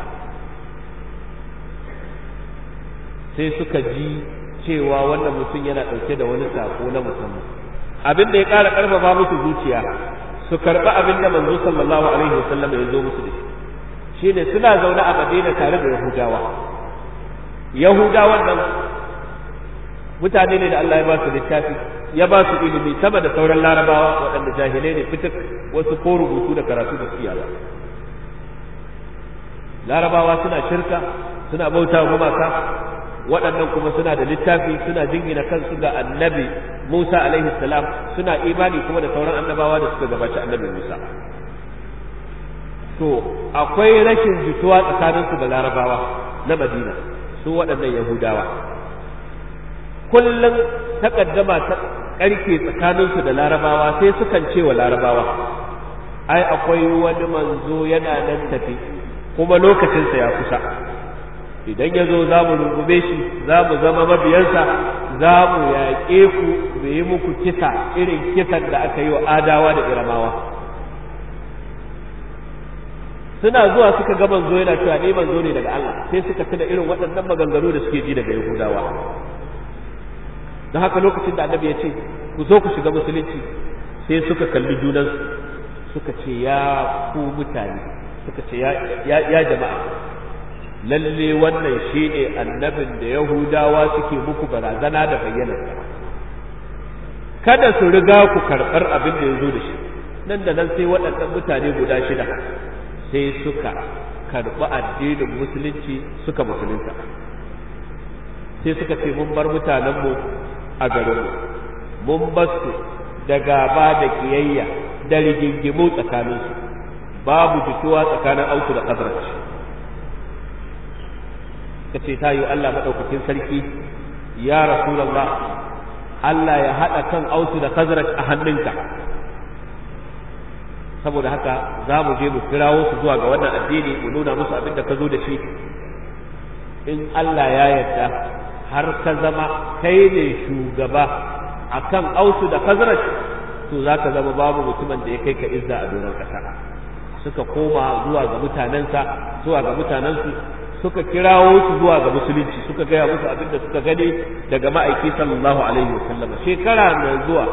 sai suka ji cewa wannan mutum yana ɗauke da wani sako na musamman abin da ya ƙara ƙarfafa musu zuciya su karɓi abin da manzo sallallahu alaihi wasallam ya zo musu da shi shine suna zaune a Madina tare da Yahudawa Yahudawan nan mutane ne da Allah ya ba su littafi ya ba su ilimi sama da sauran larabawa waɗanda jahilai ne fitak wasu ko rubutu da karatu da siya ba larabawa suna shirka suna bauta gumaka waɗannan kuma suna da littafi suna jingina kansu ga annabi Musa alaihi salam suna imani kuma da sauran annabawa da suka gabaci annabi Musa to akwai rashin jituwa tsakaninsu da larabawa na Madina su waɗannan Yahudawa kullum takaddama ta ƙarke tsakaninsu da larabawa sai sukan ce wa larabawa ai akwai wani manzo yana nan tafi kuma lokacinsa ya kusa idan ya zo za mu rungume shi za mu zama mabiyansa za mu yaƙe ku mu yi muku kisa irin kisan da aka yi wa adawa da iramawa suna zuwa suka ga manzo yana cewa ni manzo ne daga Allah sai suka tuna irin waɗannan maganganu da suke ji daga Yahudawa don haka lokacin da annabi ya ce ku zo ku shiga musulunci sai suka kalli junansu suka ce ya ku mutane suka ce ya jama'a lalle wannan shi ne annabin da yahudawa suke muku barazana da bayyanarsa kada su riga ku karɓar abin da ya zo da shi nan da nan sai waɗannan mutane guda shida sai suka karɓi addinin musulunci suka musulunta sai suka ce mun bar mutanenmu a garinmu mun bar su da gaba da kiyayya da rigingimu tsakaninsu babu jituwa tsakanin autu da ƙazarci ka ce ta yi Allah maɗaukakin sarki ya rasulallah Allah ya haɗa kan autu da kazaraj a hannunka saboda haka za mu je mu kirawo su zuwa ga wannan addini mu nuna musu abin da ka zo da shi in Allah ya yarda har ka zama kai ne shugaba akan autu da kazaraj to za ka zama babu mutumin da ya kai ka izza a doron ƙasa suka koma zuwa ga mutanensa zuwa ga mutanensu suka kirawo su zuwa ga musulunci suka gaya musu abin da suka gani daga ma'aiki sallallahu alaihi wasallam shekara mai zuwa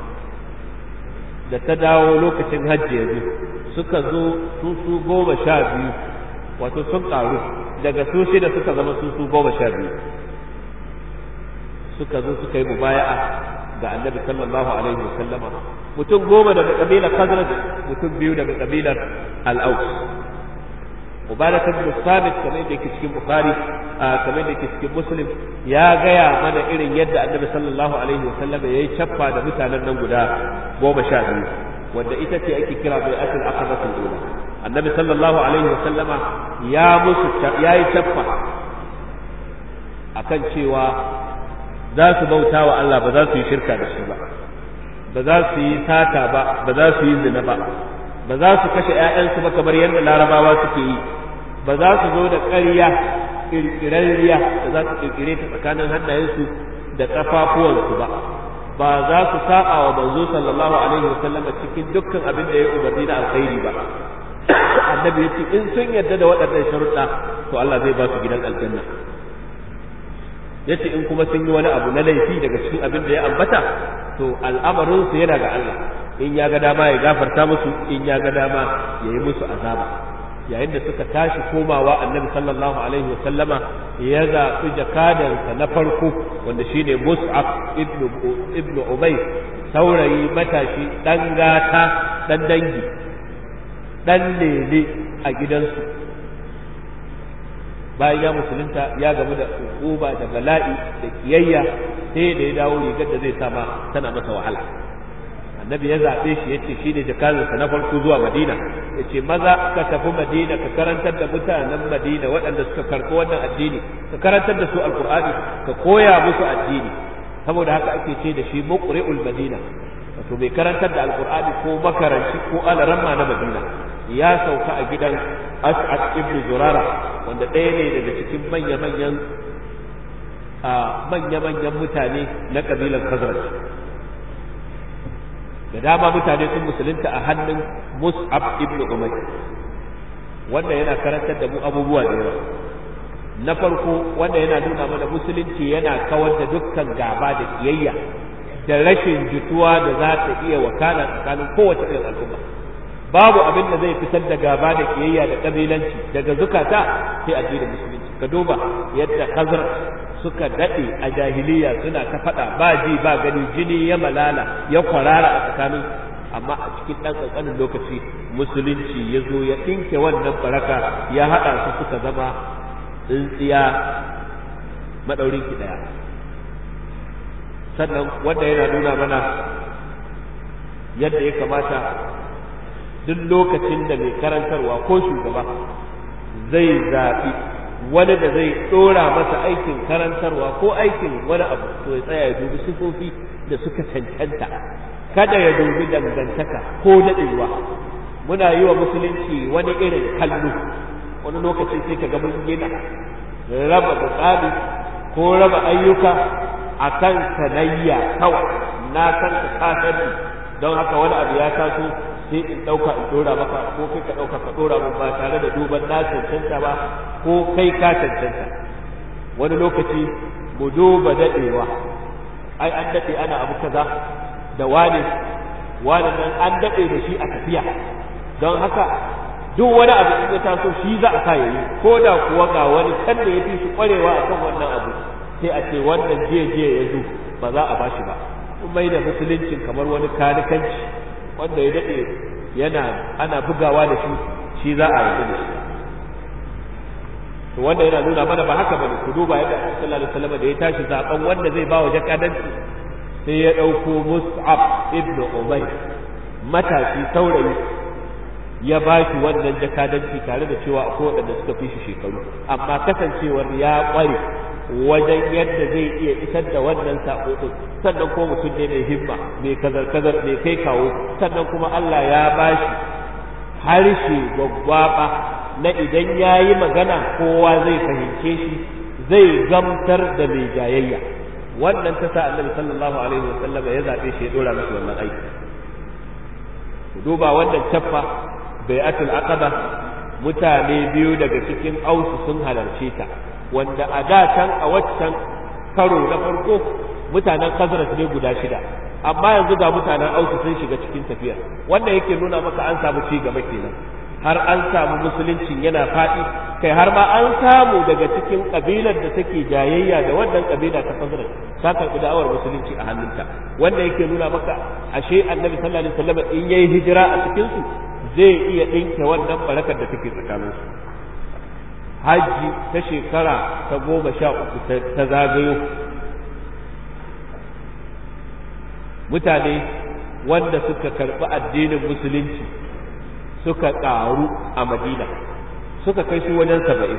da ta dawo lokacin hajji yanzu suka zo su su goma sha biyu wato sun karu daga su shida suka zama su su goma sha biyu suka zo suka yi mubaya'a ga annabi sallallahu alaihi wasallam mutum goma daga kabilar khazraj mutum biyu daga kabilar al-aus Ubadah bin Sabit kamar yadda yake cikin Bukhari kamar yadda yake cikin Muslim ya gaya mana irin yadda Annabi sallallahu alaihi wasallam ya yi chaffa da mutanen nan guda goma sha biyu wanda ita ce ake kira bai asal aqabatul ula Annabi sallallahu alaihi wasallam ya musu ya yi chaffa akan cewa za su bauta wa Allah ba za su yi shirka da shi ba ba za su yi sata ba ba za su yi zina ba ba za su kashe ‘ya'yansu ba kamar yadda larabawa suke yi ba za su zo da ƙarya ƙirƙirarriya da za su ƙirƙire ta tsakanin hannayensu da ƙafafuwansu ba ba za su saɓa wa manzo sallallahu alaihi wasallam cikin dukkan abin da ya umarni da alkhairi ba annabi ya ce in sun yarda da waɗannan sharuɗa to Allah zai ba su gidan aljanna yace in kuma sun yi wani abu na laifi daga cikin abin da ya ambata to al'amarin su yana ga Allah in ya ga dama ya gafarta musu in ya ga dama ya yi musu azaba yayin da suka tashi komawa annabi sallallahu alaihi wa sallama ya zaɓi jakadansa na farko wanda shine mus'ab ibnu ibnu ubay saurayi matashi dan gata dan dangi dan lele a gidansu bayan ya musulunta ya gamu da uba da bala'i da kiyayya sai da ya dawo rigar da zai sama tana masa wahala annabi ya zaɓe shi ya ce shi ne jakazinsa na farko zuwa madina ya ce maza ka tafi madina ka karantar da mutanen madina waɗanda suka karɓi wannan addini ka karantar da su alƙur'ani ka koya musu addini saboda haka ake ce da shi muqri'ul madina wato mai karantar da alƙur'ani ko makaranci ko alaramma na madina ya sauka a gidan as'ad ibn zurara wanda ɗaya ne daga cikin manya-manyan manya-manyan mutane na ƙabilar khazraj da dama mutane sun musulunta a hannun mus'ab ibn umar wanda yana karantar da mu abubuwa da yawa na farko wanda yana nuna mana musulunci yana kawar da dukkan gaba da kiyayya da rashin jituwa da za ta iya wakana tsakanin kowace irin al'umma babu abin da zai fitar da gaba da kiyayya da kabilanci daga zukata sai addinin musulunci ka duba yadda hazar suka daɗe a jahiliya suna ta faɗa ba ji ba gani jini ya malala ya kwarara a tsakanin amma a cikin ɗan ƙanƙanin lokaci musulunci ya zo ya ɗinke wannan baraka ya haɗa su suka zama tsintsiya maɗaurin ki ɗaya sannan wanda yana nuna mana yadda ya kamata duk lokacin da mai karantarwa ko shugaba zai zaɓi wani da zai ɗora masa aikin karantarwa ko aikin wani abu to ya tsaya ya dubi sifofi da suka cancanta kada ya dubi dangantaka ko daɗewa muna yi wa musulunci wani irin kallo wani lokaci sai ka ga mun gina raba mutsami ko raba ayyuka a kan sanayya kawai na san ka sani don haka wani abu ya taso sai in ɗauka in ɗora maka ko kai ka ɗauka ka ɗora min ba tare da duban na cancanta ba ko kai ka cancanta wani lokaci mu duba daɗewa ai an daɗe ana abu kaza da wane wane nan an daɗe da shi a tafiya don haka duk wani abu in ya taso shi za a sa yayi ko da kuwa ga wani kan da ya fi shi ƙwarewa a kan wannan abu sai a ce wannan jiya jiya ya zo ba za a bashi ba mai da musuluncin kamar wani kanikanci wanda ya daɗe yana ana bugawa da shi shi za a yi da shi to wanda yana nuna mana ba haka bane ku duba yadda sallallahu alaihi wasallam da ya tashi zaben wanda zai ba wa jakadanci sai ya ɗauko Mus'ab ibn Umayr matashi saurayi ya ba shi wannan jakadanci tare da cewa akwai waɗanda suka fi shi shekaru amma kasancewar ya ƙware wajen yadda zai iya isar da wannan sako din sannan ko mutum ne mai himma mai kazar kazar mai kai kawo sannan kuma Allah ya bashi harshe gwaggwaba na idan ya yi magana kowa zai fahimce shi zai gamtar da mai jayayya wannan ta sa annabi sallallahu alaihi wasallam ya zaɓe shi ya ɗora masa wannan aiki duba wannan caffa bai'atul aqaba mutane biyu daga cikin ausu sun halarce ta wanda a da can a waccan karo na farko mutanen khazraj ne guda shida amma yanzu ga mutanen ausu sun shiga cikin tafiyar wanda yake nuna maka an samu ci gaba kenan har an samu musuluncin yana faɗi kai har ma an samu daga cikin kabilar da take jayayya da wannan kabila ta khazraj ta karɓi da'awar musulunci a hannunta wanda yake nuna maka ashe annabi sallallahu alaihi wasallam in yayi hijira a cikin su zai iya ɗinke wannan barakar da take tsakaninsu hajji ta shekara ta goma sha uku ta zagayo mutane wanda suka karɓi addinin musulunci suka ƙaru a madina suka kai su wajen saba'in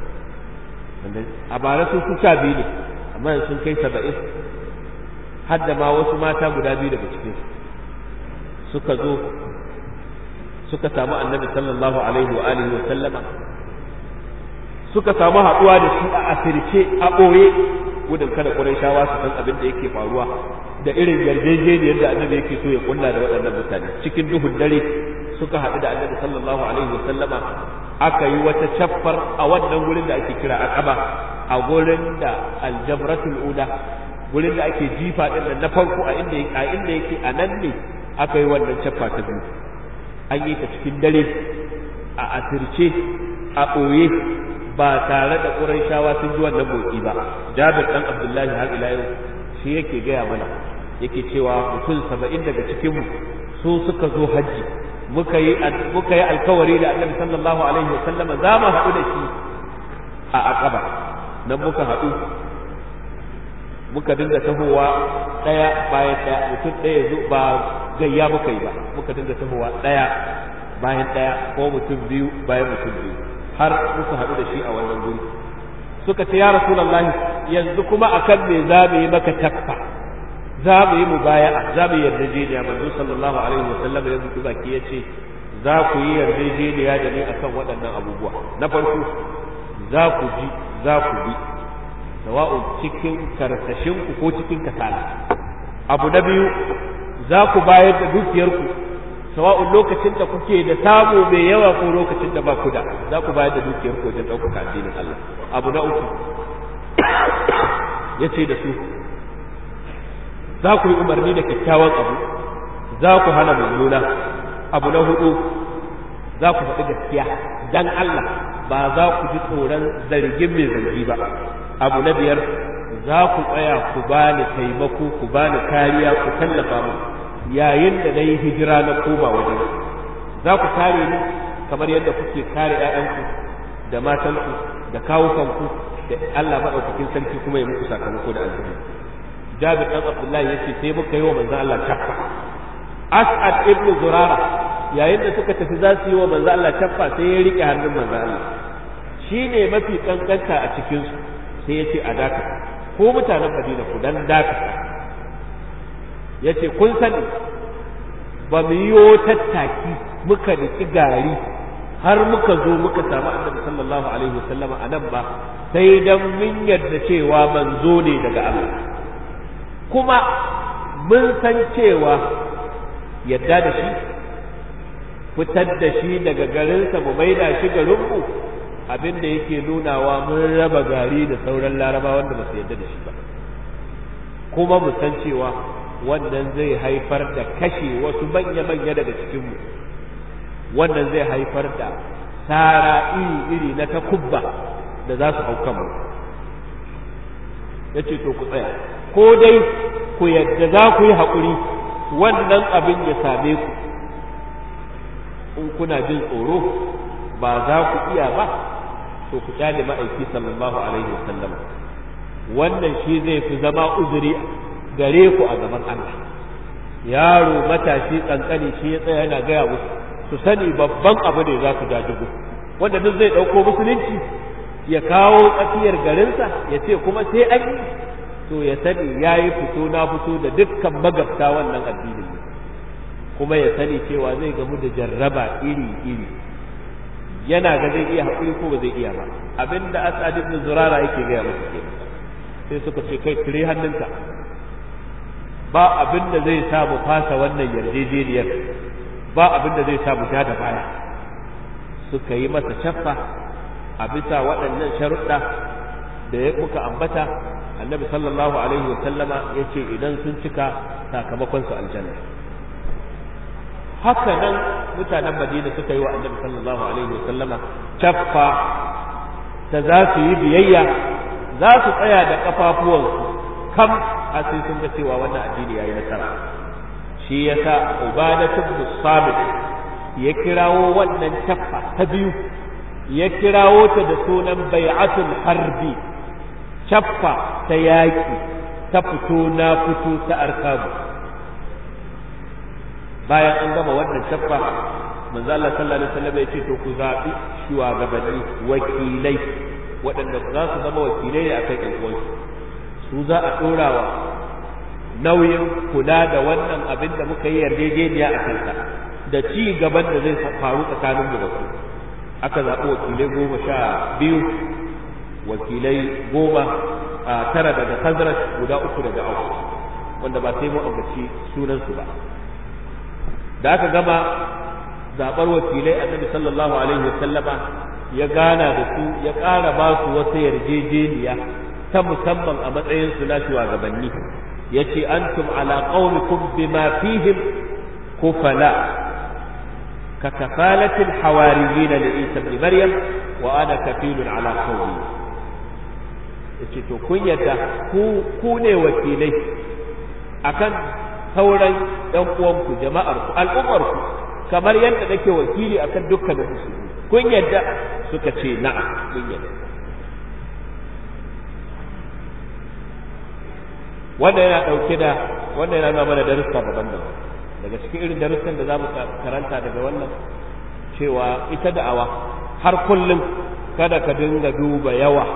a bara sun suka biyu ne amma sun kai saba'in har da ma wasu mata guda biyu daga cikin suka zo suka samu annabi sallallahu alaihi wa alihi wa sallama suka samu haɗuwa da shi a asirce a ɓoye gudun kada shawa su san abin da yake faruwa da irin yarjejeniyar da annabi yake so ya kulla da waɗannan mutane cikin duhun dare suka haɗu da annabi sallallahu alaihi wa sallama aka yi wata caffar a wannan gurin da ake kira aqaba a gurin da aljamratul ula gurin da ake jifa din nan na farko a inda a inda yake a nan ne aka yi wannan cappa ta biyu an yi ta cikin dare a asirce a ɓoye ba tare da ƙurayshawa sun ji wannan motsi ba jabir dan abdullahi har ila yau shi yake gaya mana yake cewa mutum saba'in daga cikinmu su suka zo hajji muka yi muka yi alkawari da annabi sallallahu alaihi wa sallam za mu haɗu da shi a aqaba nan muka haɗu muka dinga tahowa ɗaya bayan ɗaya mutum ɗaya zo ba gayya muka yi ba muka dinga tahowa ɗaya bayan ɗaya ko mutum biyu bayan mutum biyu har muka haɗu da shi a wannan guri suka ce ya rasulullahi yanzu kuma akan me za mu yi maka takfa za mu yi mubaya'a za mu yi yarjejeniya manzo sallallahu alaihi wa sallam ya zuki baki ya ce za ku yi yarjejeniya da ni akan waɗannan abubuwa na farko za ku ji za ku bi sawa'un cikin karsashin ku ko cikin kasala abu na biyu za ku bayar da dukiyarku sawa'un lokacin da kuke da samu mai yawa ko lokacin da ba ku da za ku bayar da dukiyarku wajen ɗaukaka addinin Allah abu na uku ya ce da su za ku yi umarni da kyakkyawan abu za ku hana mummuna abu na hudu za ku faɗi gaskiya dan Allah ba za ku ji tsoron zargin mai zargi ba abu na biyar za ku tsaya ku bani taimako ku bani kariya ku tallafa mu yayin da na yi hijira na koma wajen za ku kare ni kamar yadda kuke kare 'ya'yanku da matanku da kawukanku da Allah maɗaukakin sarki kuma ya muku sakamako da aljanna Jabir dan Abdullahi yace sai muka yi wa manzon Allah chaffa As'ad ibn Zurara yayin da suka tafi za su yi wa manzon Allah chaffa sai ya rike hannun manzon Allah shine mafi kankanta a cikin su sai yace a daka ko mutanen Madina ku dan daka yace kun sani ba mu yi tattaki muka niki gari har muka zo muka samu annabi sallallahu alaihi wasallam a nan ba sai dan mun yarda cewa manzo ne daga Allah kuma mun san cewa yadda da shi fitar da shi daga garinsa mu maida shi garinmu abin da yake nunawa mun raba gari da sauran laraba wanda ba su yadda da shi ba kuma mu san cewa wannan zai haifar da kashe wasu manya-manya daga cikinmu wannan zai haifar da tsara iri-iri na takubba da za su hau kanmu ya ce to ku tsaya ko dai ku yadda za ku yi haƙuri wannan abin ya same ku in kuna jin tsoro ba za ku iya ba to ku kyale ma'aiki sallallahu alaihi wasallam wannan shi zai fi zama uzuri gare ku a gaban Allah yaro matashi kankani shi ya tsaya yana gaya musu su sani babban abu ne za su jajigo wanda duk zai ɗauko musulunci ya kawo tsakiyar garinsa ya ce kuma sai an yi to ya sani ya yi fito na fito da dukkan magabta wannan addinin ne kuma ya sani cewa zai gamu da jarraba iri-iri yana ga zai iya haƙuri ko ba zai iya ba abinda asad ibn zurara yake gaya musu ke sai suka ce kai tire hannunka ba abin da zai sa mu fasa wannan yarjejeniyar ba abin da zai sa mu ja da baya suka yi masa shaffa a bisa waɗannan sharuɗa da ya muka ambata annabi sallallahu alaihi wa sallama ya ce idan sun cika sakamakon su aljanna haka nan mutanen madina suka yi wa annabi sallallahu alaihi wa sallama caffa ta za su yi biyayya za su tsaya da kafafuwansu kam a sai sun ga cewa wannan addini yayi nasara shi yasa ubadatu bin sabit ya kirawo wannan caffa ta biyu ya kirawo ta da sunan bai'atul harbi caffa ta yaƙi ta fito na fito ta arkabu bayan an gama wannan caffa manzo Allah sallallahu alaihi wasallam ya ce to ku zaɓi shugabanni wakilai waɗanda za su zama wakilai ne akan ƴan uwansu su za a ɗorawa nauyin kula da wannan abin da muka yi yarjejeniya a kansa da ci gaban da zai faru tsakanin mu da ku aka zaɓi wakilai goma sha biyu wakilai goma a tara daga khazraj guda uku daga auf wanda ba sai mu ambaci sunansu ba da aka gama zaɓar wakilai annabi sallallahu alaihi wasallama ya gana da su ya ƙara ba su wata yarjejeniya ta musamman a matsayin su na shugabanni yace antum ala qaumikum bima fihim kufala ka kafalatil hawariyin li Isa ibn Maryam wa ana kafilun ala qaumi yace to kun yadda ku ku ne wakilai akan sauran ɗan uwanku jama'arku al'ummarku kamar yadda nake wakili akan dukkanin musulmi kun yadda suka ce na'am kun yadda wanda yana ɗauke da wanda yana nuna mana darussa daban-daban daga cikin irin darussan da za mu karanta daga wannan cewa ita da'awa har kullum kada ka dinga duba yawa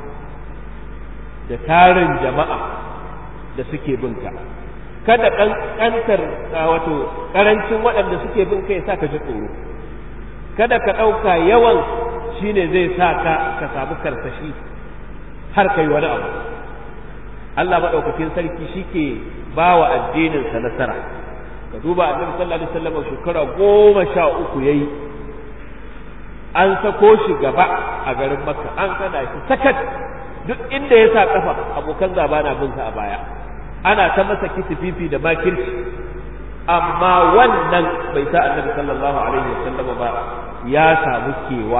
da tarin jama'a da suke binka kada ƙanƙantar wato ƙarancin waɗanda suke bin kai sa ka ji tsoro kada ka ɗauka yawan shine zai sa ka ka samu karsashi har kai wani abu Allah maɗaukakin sarki shi ke ba wa addininsa nasara ka duba annabi sallallahu alaihi wasallam shekara goma sha uku yayi an sako shi gaba a garin makka an kana shi sakat duk inda ya sa kafa abokan gaba na bin sa a baya ana ta masa kitififi da makirci amma wannan bai sa annabi sallallahu alaihi wasallam ba ya samu kewa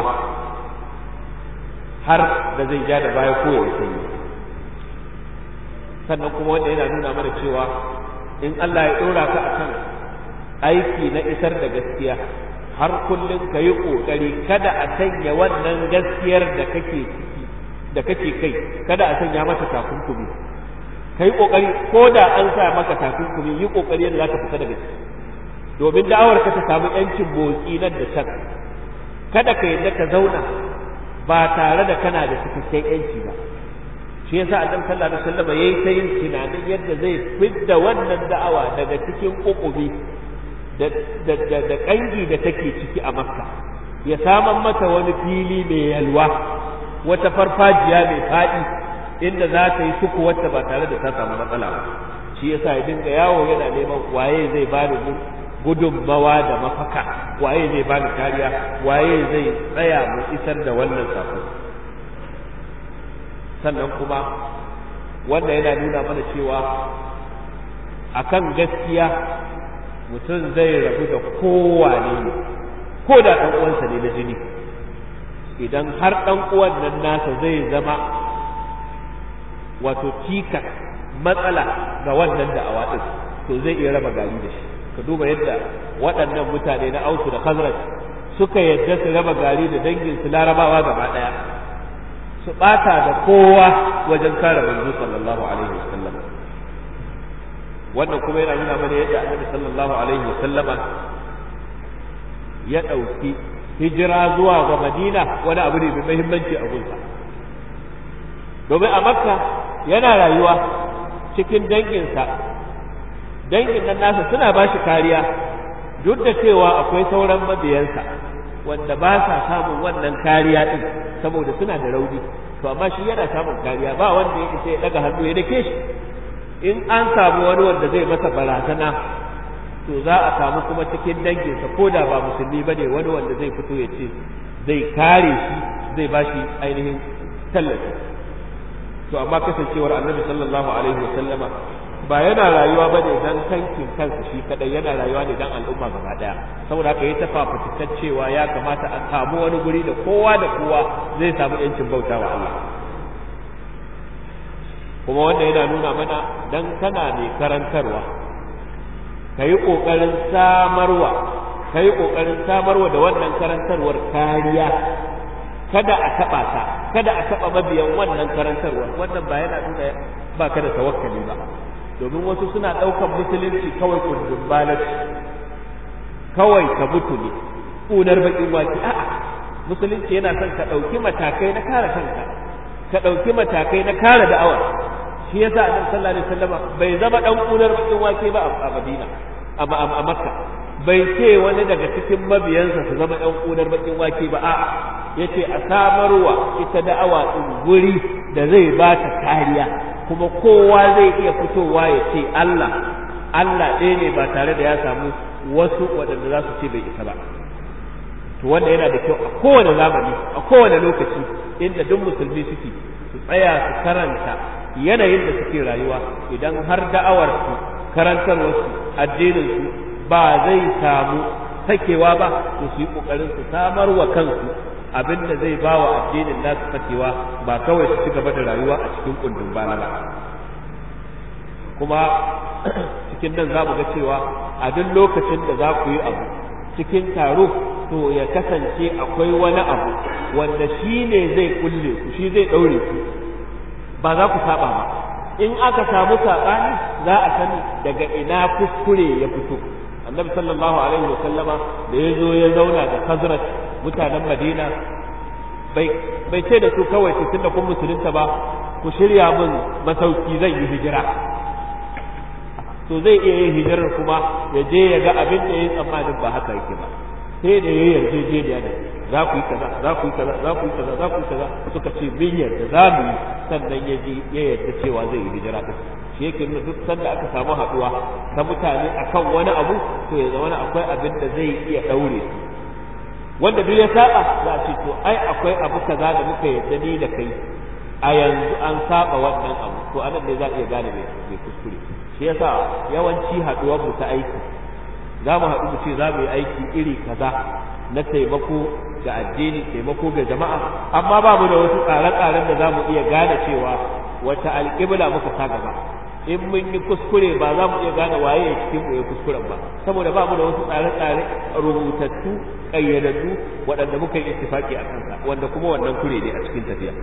har da zai ja da baya ko ya sanyi sannan kuma wanda yana nuna mana cewa in Allah ya ɗora ka akan aiki na isar da gaskiya har kullum ka yi ƙoƙari kada a sanya wannan gaskiyar da kake ciki da kake kai kada a sanya mata takunkumi ka yi ƙoƙari ko da an sa maka takunkumi yi ƙoƙari yadda za ka fita daga ciki domin da'awar ka ta samu yancin motsi nan da can kada ka yadda ka zauna ba tare da kana da cikakken yanci ba shi yasa annabi sallallahu alaihi wasallam yayi ta yin tunanin yadda zai fidda wannan da'awa daga cikin ƙuƙubi da da da, da kangi da take ciki a makka ya saman mata wani fili mai yalwa wata farfajiya mai faɗi inda za ta yi suku wacce ba tare da ta samu matsala ba shi yasa ya dinga yawo yana neman waye zai ba da gudunmawa da mafaka waye zai ba da kariya waye zai tsaya mu isar da wannan sako sannan kuma wanda yana nuna mana cewa akan gaskiya mutum zai rabu da kowane ne ko da ɗan uwansa ne na jini idan har ɗan uwan nan nasa zai zama wato cikas matsala ga wannan da'awa ɗin to zai iya raba gari da shi ka duba yadda waɗannan mutane na ausu da khazraj suka yadda su raba gari da dangin su larabawa gaba ɗaya su ɓata da kowa wajen kare manzo sallallahu alaihi wasallam wannan kuma yana nuna mana yadda annabi sallallahu alaihi wasallama ya ɗauki hijira zuwa ga madina wani abu ne mai muhimmanci a gunsa domin a makka yana rayuwa cikin danginsa dangin nan nasa suna ba shi kariya duk da cewa akwai sauran mabiyansa wanda ba sa samun wannan kariya din saboda suna da rauni to amma shi yana samun kariya ba wanda ya isa ya daga hannu ya dake shi in an samu wani wanda zai masa barazana to za a samu kuma cikin danginsa ko da ba musulmi ba ne wani wanda zai fito ya ce zai kare shi zai ba shi ainihin tallafi to amma kasancewar annabi sallallahu alaihi wa sallama ba yana rayuwa bane dan kankin kansa shi kadai yana rayuwa ne dan al'umma gaba daya saboda haka ya tafa fitikan cewa ya kamata a samu wani guri da kowa da kowa zai samu yancin bautawa Allah kuma wanda yana nuna mana dan kana mai karantarwa ka yi ƙoƙarin samarwa ka yi ƙoƙarin samarwa da wannan karantarwar kariya kada a taɓa ta kada a taɓa mabiyan wannan karantarwar wannan ba yana nuna ba ka da tawakkali ba domin wasu suna ɗaukar musulunci kawai kundin balarci kawai ka mutu ne ƙunar baƙin waki a'a musulunci yana son ka ɗauki matakai na kare kanka ka ɗauki matakai na kare da'awar shi yasa annabi sallallahu alaihi wasallam bai zama dan ƙunar baƙin wake ba a Madina a Makka bai ce wani daga cikin mabiyansa su zama ɗan ƙunar baƙin wake ba a'a yace a samarwa ita da'awa din guri da zai ba ta kariya kuma kowa zai iya fitowa ya ce Allah Allah ɗaya ne ba tare da ya samu wasu waɗanda za su ce bai isa ba to wanda yana da kyau a kowane zamani a kowane lokaci inda duk musulmi suke su tsaya su karanta yanayin da suke rayuwa idan har da'awar su karantarwar su addinin su ba zai samu sakewa ba to su yi kokarin su samar wa kansu abin da zai ba wa addinin nasu sakewa ba kawai su ci gaba da rayuwa a cikin kundin bana ba kuma cikin nan za mu ga cewa a duk lokacin da za ku yi abu cikin taro to ya kasance akwai wani abu wanda shi ne zai kulle ku shi zai ɗaure ku ba za ku saba ba in aka samu saɓani za a sani daga ina kuskure ya fito annabi sallallahu alaihi wa sallama da ya zo ya zauna da hazrat mutanen madina bai bai ce da su kawai ce tunda kun musulunta ba ku shirya min masauki zan yi hijira to zai iya yin hijirar kuma ya je ya ga abin da ya yi tsammanin ba haka yake ba sai da ya yarjejeniya da za ku yi kaza za ku yi kaza za ku yi kaza za ku yi kaza suka ce min yarda za mu yi sannan ya ji ya yarda cewa zai yi hijira din shi yake nuna duk sanda aka samu haɗuwa ta mutane akan wani abu to ya zama akwai abin da zai iya ɗaure su wanda duk ya saba za a ce to ai akwai abu kaza da muka yarda ni da kai a yanzu an saba wannan abu to anan ne za a iya gane mai kuskure shi yasa yawanci haɗuwar mu ta aiki za mu haɗu mu ce za mu yi aiki iri kaza na taimako ga addini taimako ga jama'a amma ba mu da wasu tsare-tsaren da za mu iya gane cewa wata alƙibla muka sa gaba in mun yi kuskure ba za mu iya gane waye ya cikin mu ya kuskuren ba saboda ba mu da wasu tsare-tsare rubutattu ƙayyadaddu waɗanda muka yi ittifaki a kansa wanda kuma wannan kure ne a cikin tafiya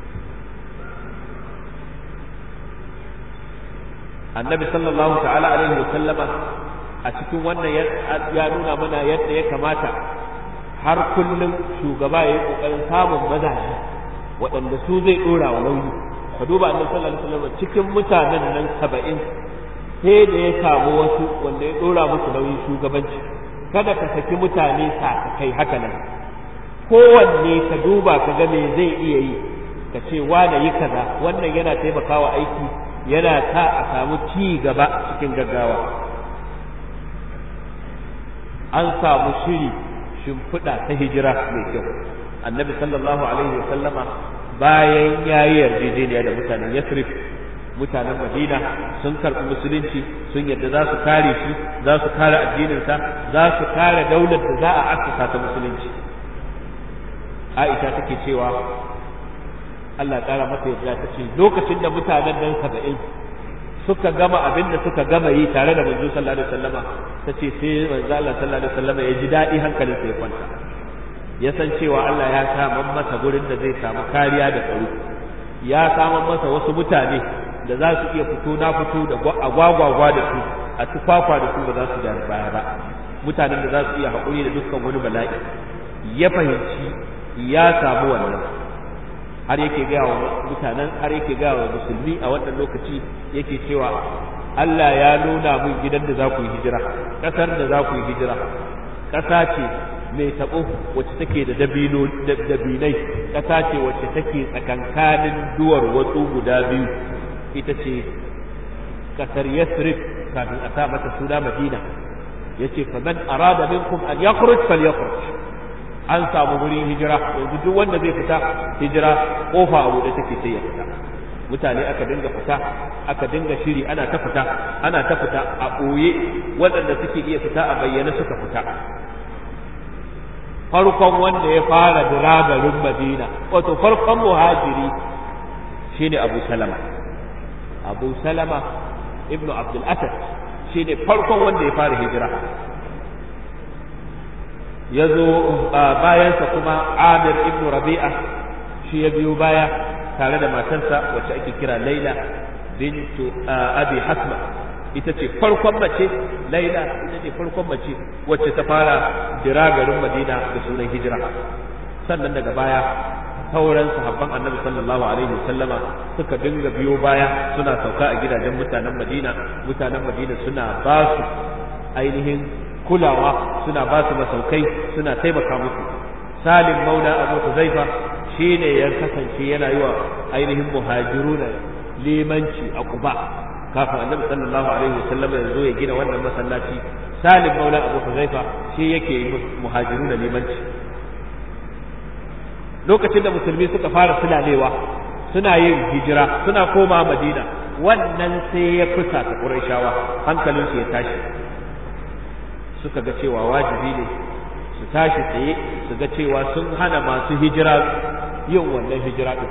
annabi sallallahu ta'ala alaihi wa sallama a cikin wannan ya nuna mana yadda ya kamata har kullum shugaba ya yi kokarin samun mazaje waɗanda su zai ɗora wa nauyi ka duba annabi sallallahu alaihi wasallam cikin mutanen nan saba'in sai da ya samu wasu wanda ya ɗora musu nauyin shugabanci kada ka saki mutane kai haka nan kowanne ka duba ka ga me zai iya yi ka ce wane yi kaza wannan yana taimakawa aiki yana sa a samu ci gaba cikin gaggawa an samu shiri shimfiɗa ta hijira mai kyau annabi sallallahu alaihi wa sallama bayan ya yi yarjejeniya da mutanen yasrib mutanen madina sun karɓi musulunci sun yadda za su kare shi za su kare addininsa za su kare daular da za a assasa ta musulunci aisha take cewa Allah ƙara mata yadda ta ce lokacin da mutanen nan saba'in suka gama abin da suka gama yi tare da manzo sallallahu alaihi wasallama ta ce sai manzo Allah sallallahu alaihi wasallama ya ji daɗi hankalinsa ya kwanta ya san cewa Allah ya saman masa gurin da zai samu kariya da tsaro ya saman masa wasu mutane da za su iya fito na fito da agwagwagwa da su a tufafa da su ba za su da baya ba mutanen da za su iya haƙuri da dukkan wani bala'i ya fahimci ya samu wannan har yake gaya wa mutanen har yake gaya wa musulmi a wannan lokaci yake cewa Allah ya nuna mun gidan da za ku yi hijira ƙasar da za ku yi hijira ƙasa ce mai taɓo wacce take da dabino dabinai ƙasa ce wacce take tsakankanin duwar watsu guda biyu ita ce ƙasar Yasrib kafin a sa mata suna Madina yace fa man arada minkum an yakhruj falyakhruj an samu wurin hijira yanzu duk wanda zai fita hijira kofa a buɗe take sai ya fita mutane aka dinga fita aka dinga shiri ana ta fita ana ta fita a ɓoye waɗanda suke iya fita a bayyane suka fita farkon wanda ya fara dira garin madina wato farkon muhajiri shine abu salama abu salama ibnu abdul asad shine farkon wanda ya fara hijira ya zo bayansa kuma amir ibn rabi'a shi ya biyo baya tare da matarsa wacce ake kira laila bintu abi hasma ita ce farkon mace laila ita ce farkon mace wacce ta fara jira garin madina da sunan hijira sannan daga baya sauran sahabban annabi sallallahu alaihi wasallama suka dinga biyo baya suna sauka a gidajen mutanen madina mutanen madina suna ba su ainihin kulawa suna ba su masaukai suna taimaka musu salim maula abu huzaifa shine ya kasance yana yi wa ainihin muhajiruna limanci a kuba kafin annabi sallallahu alaihi wasallam ya zo ya gina wannan masallaci salim maula abu huzaifa shi yake yi muhajiruna limanci lokacin da musulmi suka fara sulalewa suna yin hijira suna koma madina wannan sai ya fusa ta ƙurashawa hankalinsu ya tashi suka ga cewa wajibi ne su tashi tsaye su ga cewa sun hana masu hijira yin wannan hijira ɗin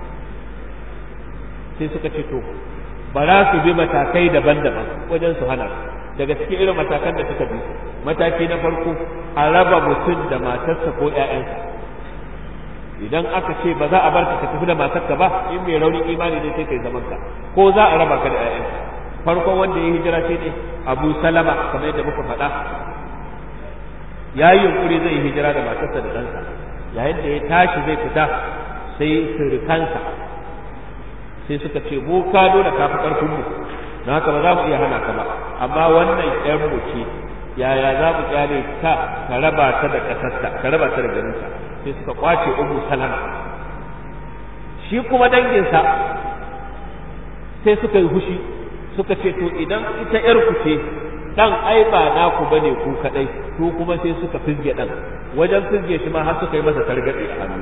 sai suka ce to ba za su bi matakai daban-daban wajen su hana daga cikin irin matakan da suka bi mataki na farko a raba mutum da matarsa ko 'ya'yansa idan aka ce ba za a bar ka tafi da matarka ba in mai raunin imani ne sai kai zaman ka ko za a raba ka da 'ya'yanka farkon wanda ya hijira shi ne Abu Salama kamar yadda muka faɗa ya yi yunkuri zai yi hijira da matarsa da ɗansa yayin da ya tashi zai fita sai surukansa sai suka ce mu ka nuna kafi ƙarfin mu don haka ba za mu iya hana ka ba amma wannan ƴan mu ce yaya za mu kyale ka ka raba ta da ƙasarta ka raba ta da garinta sai suka kwace ummu salama shi kuma danginsa sai suka yi hushi suka ce to idan ita ƴar ku ce dan ai ba naku bane ku kadai ku kuma sai suka fizge dan wajen fizge shi ma har suka yi masa targaɗe a hannu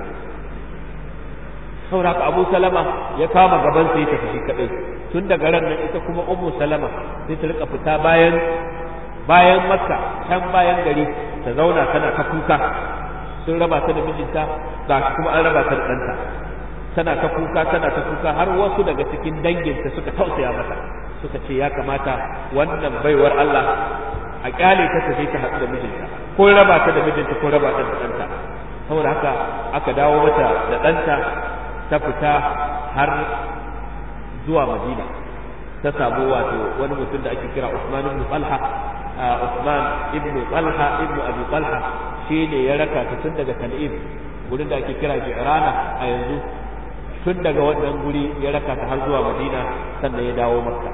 saboda Abu Salama ya kama gaban sa ya tafi shi kadai tun daga ran nan ita kuma Ummu Salama sai ta rika fita bayan bayan Makka can bayan gari ta zauna tana ta kuka sun raba ta da mijinta ga kuma an raba ta da ɗanta tana ta kuka tana ta kuka har wasu daga cikin danginta suka tausaya mata suka ce ya kamata wannan baiwar Allah a kyale ta ta ta haɗu da mijinta ko raba ta da mijinta ko raba ta da ɗanta saboda haka aka dawo mata da ɗanta ta fita har zuwa Madina ta samu wato wani mutum da ake kira Usman ibn Talha Usman ibn Talha ibn Abi Talha shi ne ya raka ta tun daga Tan'im gurin da ake kira Ji'rana a yanzu tun daga wannan guri ya raka ta har zuwa Madina sannan ya dawo Makka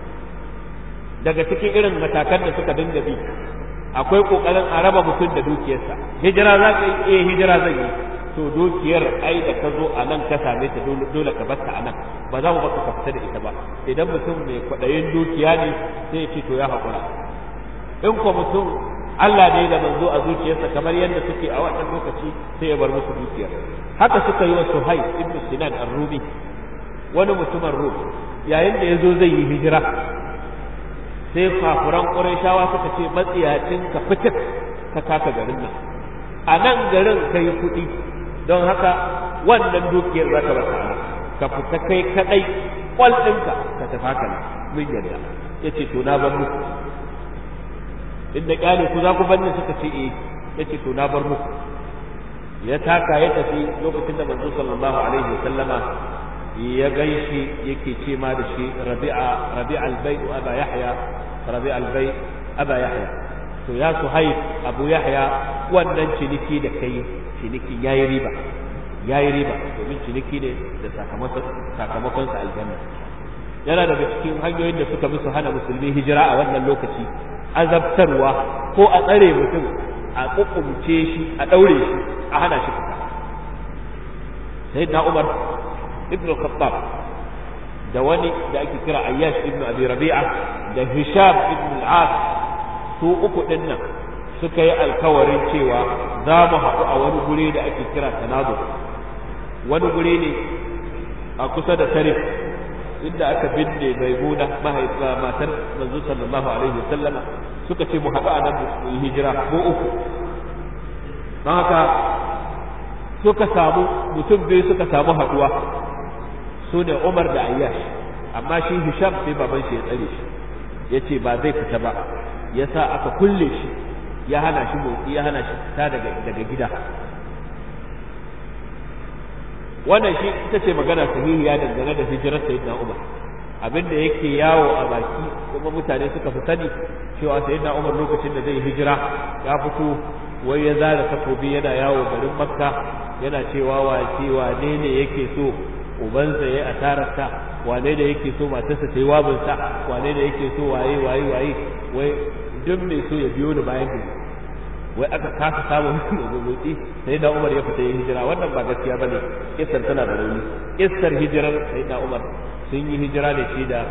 daga cikin irin matakan da suka dinga bi akwai kokarin a raba mutum da dukiyarsa hijira za ka yi eh hijira zan yi to dukiyar ai da ka zo a nan ka same ta dole ka bar ta a nan ba za mu baka ka fita da ita ba idan mutum mai kwaɗayin dukiya ne sai ya ce to ya haƙura in ko mutum Allah ne da manzo a zuciyarsa kamar yadda suke a wannan lokaci sai ya bar musu dukiyar haka suka yi wa Suhaib ibn Sinan ar-Rumi wani mutumin Rum yayin da ya zo zai yi hijira sai kafuran ƙurayshawa suka ce matsiyacin ka fitik ka kaka garin nan a nan garin ka yi kuɗi don haka wannan dukiyar za ka bata ka fita kai kaɗai ƙwal ɗinka ka tafi haka nan mun yarda ya ce to na bar muku inda ƙyale ku za ku banne suka ce eh ya ce to na bar muku ya taka ya tafi lokacin da manzo sallallahu alaihi wa sallama ya ganshi yake ce ma da shi rabi'a rabi'a albayt aba yahya rabi'a albayt aba yahya to ya suhaib abu yahya wannan ciniki da kai ciniki yayi riba yayi riba domin ciniki ne da sakamakon sakamakon sa aljanna yana daga cikin hanyoyin da suka musu hana musulmi hijira a wannan lokaci azabtarwa ko a tsare mutum a kukumce shi a daure shi a hana shi fita sayyidina umar ibn al-khattab da wani da ake kira ayyash ibn abi rabi'a da hisham ibn al-as su uku din nan suka yi alkawarin cewa za mu haɗu a wani guri da ake kira tanadu wani guri ne a kusa da tarif inda aka binne maimuna mahaifa matar manzo sallallahu alaihi wasallam suka ce mu haɗu a nan mu yi hijira ko uku don haka suka samu mutum biyu suka samu haɗuwa su ne Umar da Ayyash amma shi Hisham sai baban shi ya tsare shi ya ce ba zai fita ba ya sa aka kulle shi ya hana shi motsi ya hana shi fita daga daga gida wannan shi ita ce magana sahihiya dangane da hijirar sayyidina Umar abinda yake yawo a baki kuma mutane suka fi sani cewa sayyidina Umar lokacin da zai hijira ya fito wai ya zara takobi yana yawo garin Makka yana cewa wace wane ne yake so ubansa ya asararsa wane da yake so matarsa ta yi wabinsa wane da yake so waye waye waye wai duk mai so ya biyo ni bayan gari wai aka kasa samun motsi sai da Umar ya fita yin hijira wannan ba gaskiya bane kissar tana da rauni kissar hijirar sai da Umar sun yi hijira da shi da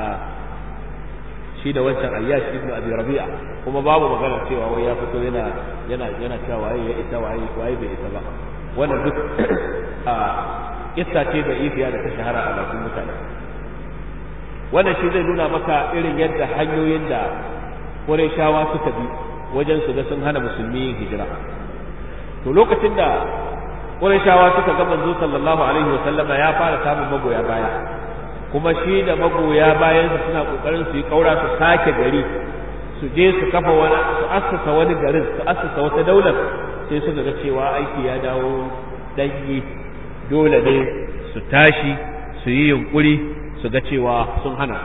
shi da wancan Ayyash ibn Abi Rabi'a kuma babu magana cewa wai ya fito yana yana yana cewa waye ya isa waye waye bai isa ba wannan duk a kissa ce da ifiya da ta shahara a bakin mutane wannan shi zai nuna maka irin yadda hanyoyin da shawa suka bi wajen su ga sun hana musulmi yin hijira to lokacin da shawa suka ga manzo sallallahu alaihi wa sallama ya fara samun magoya baya kuma shi da magoya bayan su suna kokarin su yi kaura su sake gari su je su kafa wani su assasa wani garin su assasa wata daular sai suka ga cewa aiki ya dawo dangi dole ne su tashi su yi yunkuri su ga cewa sun hana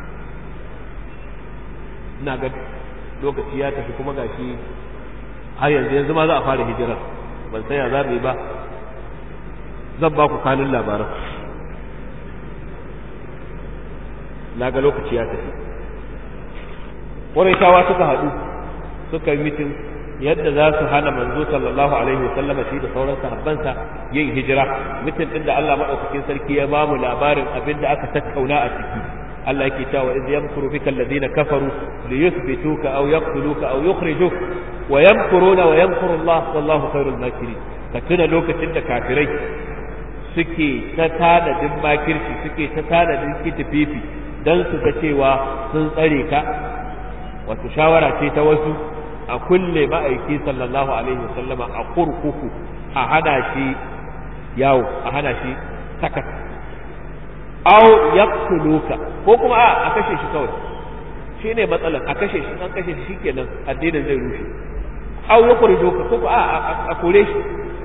ina ga lokaci ya tafi kuma gashi har yanzu yanzu ma za a fara hijira ban san ya za mu yi ba zan ba ku kanun labaran na ga lokaci ya tafi ƙwarai suka haɗu suka yi mitin yadda za su hana manzo sallallahu alaihi wa sallama shi da sauran sahabbansa yin hijira mutum din da Allah madaukakin sarki ya bamu labarin abin da aka tattauna a ciki Allah yake cewa iz yamkuru bika alladhina kafaru li yuthbituka aw yaqtuluka aw yukhrijuk wa yamkuruna wa yamkuru Allah wallahu khairul makirin ka tuna lokacin da kafirai suke ta tanadin makirci suke ta tanadin kitififi dan su ga cewa sun tsare ka wato shawara ce ta wasu a kulle ma'aiki sallallahu alaihi wasallama a kurkuku a hana shi yawo a hana shi sakat aw yaqtuluka ko kuma a a kashe shi kawai shine matsalan a kashe shi an kashe shi shikenan addinin zai rushe aw yukhrijuka ko a a kore shi